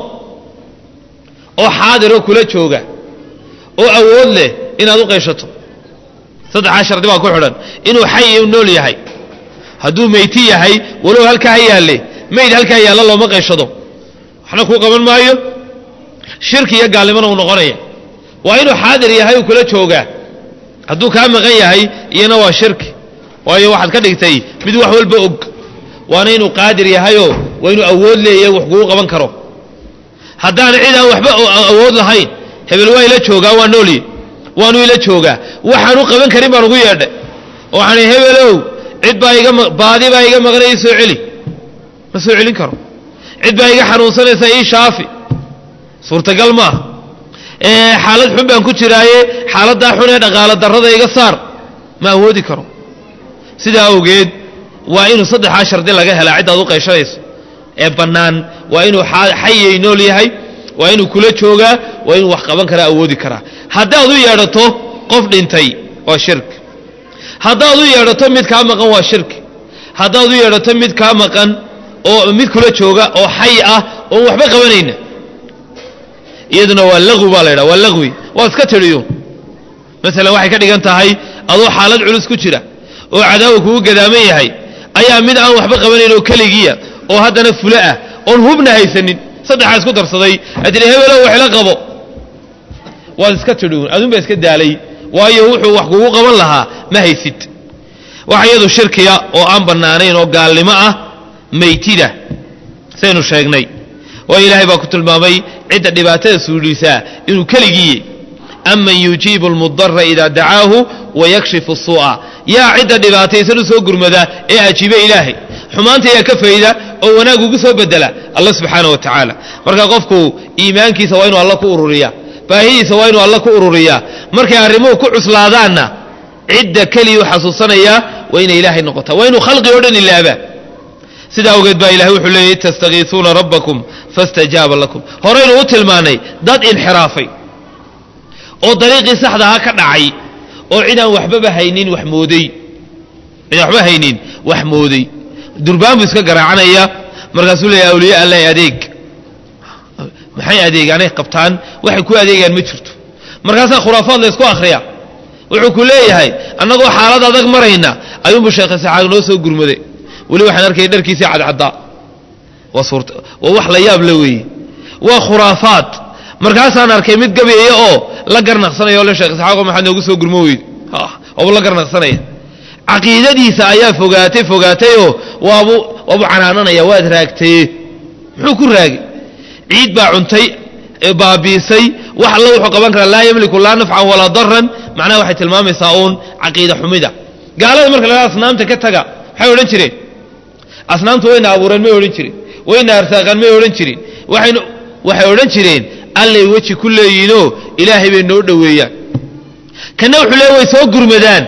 oo xaadiroo kula jooga oo awood leh inaad u qayshato saddexaa shardi baa ku xidhan inuu xay u nool yahay hadduu meyti yahay walow halkaa ha yaalle mayd halkaa yaalla looma qayshado waxna kuu qaban maayo shirki iyo gaalnimona uu noqonaya waa inuu xaadir yahay uu kula joogaa hadduu kaa maqan yahay iyana waa shirki waayo waxaad ka dhigtay mid wax walba og waana inuu qaadir yahayoo waa inuu awood leeyahay wax kugu qaban karo haddaana cid aan waxba awood lahayn hebel waa ila joogaa waa noolye waanu ila joogaa waxaanu qaban karin baan ugu yeedhay waxaan hebelow cid baa iga baadi baa iga maqnay ii soo celi ma soo celin karo cid baa iga xanuunsanaysa ii shaafi suurtagal maaha xaalad xun baan ku jiraaye xaaladdaa xun ee dhaqaalo darrada iga saar ma awoodi karo sidaa awgeed waa inuu saddexaa shardi laga helaa ciddaad u qayshanayso ee bannaan waa inuu xayay nool yahay waa inuu kula joogaa waa inuu wax qaban karaa awoodi karaa haddaad u yeedhato qof dhintay waa shirki haddaad u yeedhato mid kaa maqan waa shirki haddaad u yeedhato mid kaa maqan oo mid kula jooga oo xay ah oon waxba qabanayna iyaduna waa laqwi baa la ydhaha waa laqwi waa iska tidhiyuun masalan waxay ka dhigan tahay adoo xaalad culus ku jira oo cadaawa kugu gadaaman yahay ayaa mid aan waxba qabanayn oo keligiya oo haddana fule ah oon hubna haysanin saddexaa isku darsaday aad tidhi hebelow waxla qabo waad iska tidhiun adun baa iska daalay waayo wuxuu wax kugu qaban lahaa ma haysid waxa iyadu shirkiya oo aan bannaanayn oo gaalnimo ah maytida saynu sheegnay waayo ilaahay baa ku tilmaamay cidda dhibaatada suudhiisaa inuu keligiiye aman yujiibu almudara idaa dacaahu wayakshifu suu'a yaa cidda dhibaataysan u soo gurmada ee ajiibe ilaahay xumaanta yaa ka fayda oo wanaag ugu soo bedela alla subxaana wa tacaala marka qofku iimaankiisa waa inuu alla ku ururiya baahidiisa waa inuu alla ku ururiyaa markay arrimuhu ku cuslaadaanna cidda keliyuu xasuusanayaa waa inay ilaahay noqotaa waa inuu khalqi oo dhan ilaabaa sidaa awgeed baa ilahay wuxuu leeyay tastakiisuuna rabbakum fastajaaba lakum horaynu u tilmaanay dad inxiraafay oo dariiqii saxdaha ka dhacay oo cidaan waxbaba haynin wax mooday cidaan waxba haynin wax mooday durbaan buu iska garaacanaya markaasuu leeyahy awliya allah adeeg maxay adeegaanay qabtaan waxay ku adeegaan ma jirto markaasaa khuraafaad la ysku akhriya wuxuu ku leeyahay annagoo xaalad adag marayna ayuunbu sheekh isaxaaq noo soo gurmaday weli waxaan arkaya dharkiisii cadcaddaa waa suurta waa wax la yaab la weeye waa khuraafaad markaasaan arkay mid gabeeya oo la garnaqsanaya o le sheekh isaxaaqo maxaad noogu soo gurmo weyde waabuu la garnaqsanaya caqiidadiisa ayaa fogaatay fogaatayoo waabu waabu canaananaya waad raagtaye muxuu ku raagay ciid baa cuntay baabiisay wax alla wuxuu qaban karaa laa yamliku laa nafcan walaa daran macnaha waxay tilmaamaysaa uun caqiida xumida gaalada marka la asnaamta ka taga maxay odhan jireen asnaamtu wayna abuureen may odhan jirin wayna arsaaqaan may odhan jirin waxaynu waxay odhan jireen allay weji ku leeyihinoo ilaahay bay noo dhoweeyaan kanna wuxuu leey way soo gurmadaan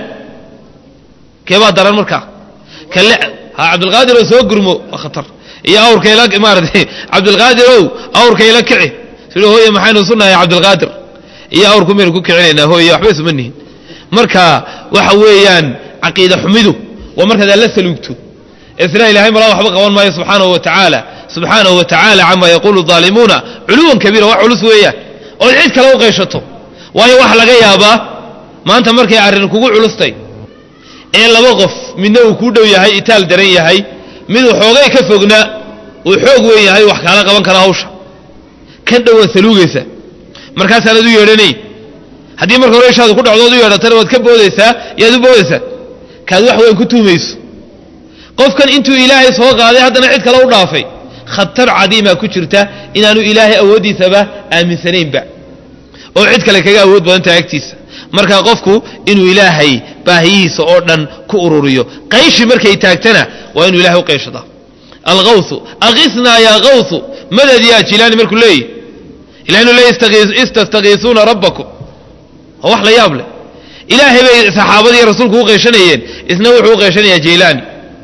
keebaa daran markaa kale ha cabdulqaadir oo soo gurmo waa khatar iyo awrkayla maaratay cabdulqaadir ow awrkayla kici sidhi hooye maxaynu sunahay cabdulqaadir iyo awrku maynu ku kicinaynaa hooye waxba isuma nihin marka waxa weeyaan caqiida xumidu waa markaad alla saluugto isna ilahay malaa waxba qaban maayo subxaanahu wa tacaala subxaanahu wa tacaala camaa yaquulu aalimuuna culuwan kabiira wax culus weeyaan ood cid kale u qayshato waayo waxa laga yaabaa maanta markay arrin kugu culustay ee laba qof midna uu kuu dhow yahay itaal daran yahay miduu xoogay ka fogna uu xoog weyn yahay wax kaala qaban kara hawsha kan dhowaad saluugaysa markaasaanad u yeedhanayn haddii marka hore ishaadu ku dhacdood u yeedhatana waad ka boodaysaa yaad u boodaysaa kaad wax weyn ku tuumayso qofkan intuu ilaahay soo qaaday haddana cid kale u dhaafay khatar cadiimaa ku jirta inaanu ilaahay awooddiisaba aaminsanaynba oo cid kale kaga awood badantaha agtiisa marka qofku inuu ilaahay baahiyihiisa oo dhan ku ururiyo qayshi markay taagtana waa inuu ilahay u qayshadaa alawsu akisnaa yaa kawsu madad yaa jilaani markuu leeyahy ilahay inuu leey istastakiisuuna rabbakum waa wax la yaab leh ilaahay bay saxaabadii rasuulku u qayshanayeen isna wuxuu u qayshanayaa jaylaani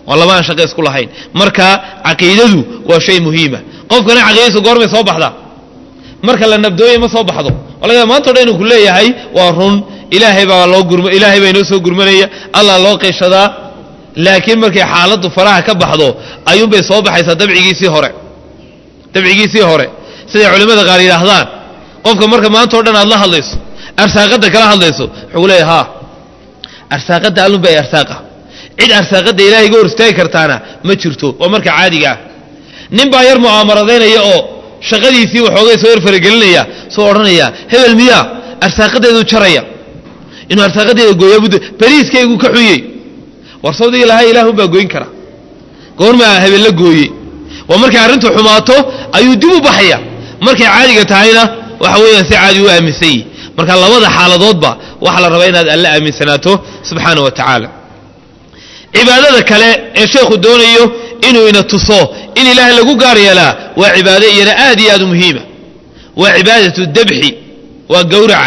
waa laba aan shaqo isku lahayn marka caqiidadu waa shay muhiima qofkana caqiidadiisa goormay soo baxdaa marka la nabdooye ma soo baxdo walaga maanta o dhan inuu ku leeyahay waa run ilaahay baa loo gurma ilaahay baa inoo soo gurmanaya allah loo qeyshadaa laakiin markay xaaladdu faraha ka baxdo ayuunbay soo baxaysaa dabcigiisii hore dabcigiisii hore siday culimmada qaar yidhaahdaan qofka marka maanta o dhan aad la hadlayso arsaaqadda kala hadlayso wuxuu leeyahay haa arsaaqadda allunba ay arsaaqa cid arsaaqadda ilaahay ga hor istaagi kartaana ma jirto waa marka caadiga ah nin baa yar mu'aamaradaynaya oo shaqadiisii waxoogay soo yar faragelinaya soo odhanaya hebel miyaa arsaaqadeedu jaraya inuu arsaaqadeeda gooya muddo beriiskaygu ka xunyey war sawdigii lahaa ilaahunbaa goyn kara goormaa hebel la gooye waa markay arrintu xumaato ayuu dib u baxaya markay caadiga tahayna waxa weeyaan si caadi u aaminsan yihi marka labada xaaladoodba waxaa la rabaa inaad alle aaminsanaato subxaana wa tacaala cibaadada kale ee sheekhu doonayo inuu ina tuso in ilaahay lagu gaar yeelaa waa cibaado iyana aad iyo aad u muhiima waa cibaadatu dabxi waa gawraca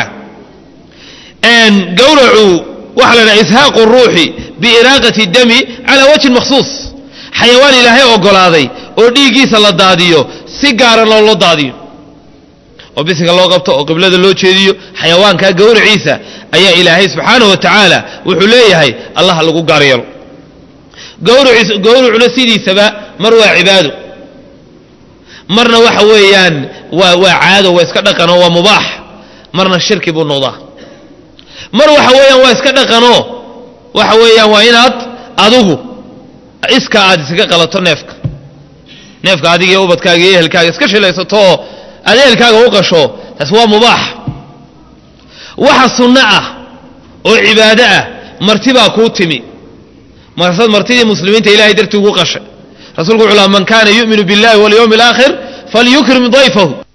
gawracu waxaa la dhaha ishaaqu ruuxi biiraaqati dami calaa wajhin makhsuus xayawaan ilaahay ogolaaday oo dhiiggiisa la daadiyo si gaara loo loo daadiyo oo bisiga loo qabto oo qiblada loo jeediyo xayawaankaa gawraciisa ayaa ilaahay subxaanahu wa tacaala wuxuu leeyahay allaha lagu gaar yeelo gawrucuna sidiisaba mar waa cibaado marna waxa weeyaan waa waa caado waa iska dhaqanoo waa mubaax marna shirki buu noqdaa mar waxa weeyaan waa iska dhaqanoo waxa weeyaan waa inaad adigu iska aad iskaga qalato neefka neefka adiga iyo ubadkaaga iyo ehelkaaga iska shilaysato oo aad ehelkaaga u qasho taas waa mubaax waxa sunno ah oo cibaado ah martibaa kuu timi markasaad martidii muslimiinta ilahay dartii ugu qashay rasuulku wuxuu laha man kaana yu'minu biاllahi walyawmi اlaakhir falyukrim dayfahu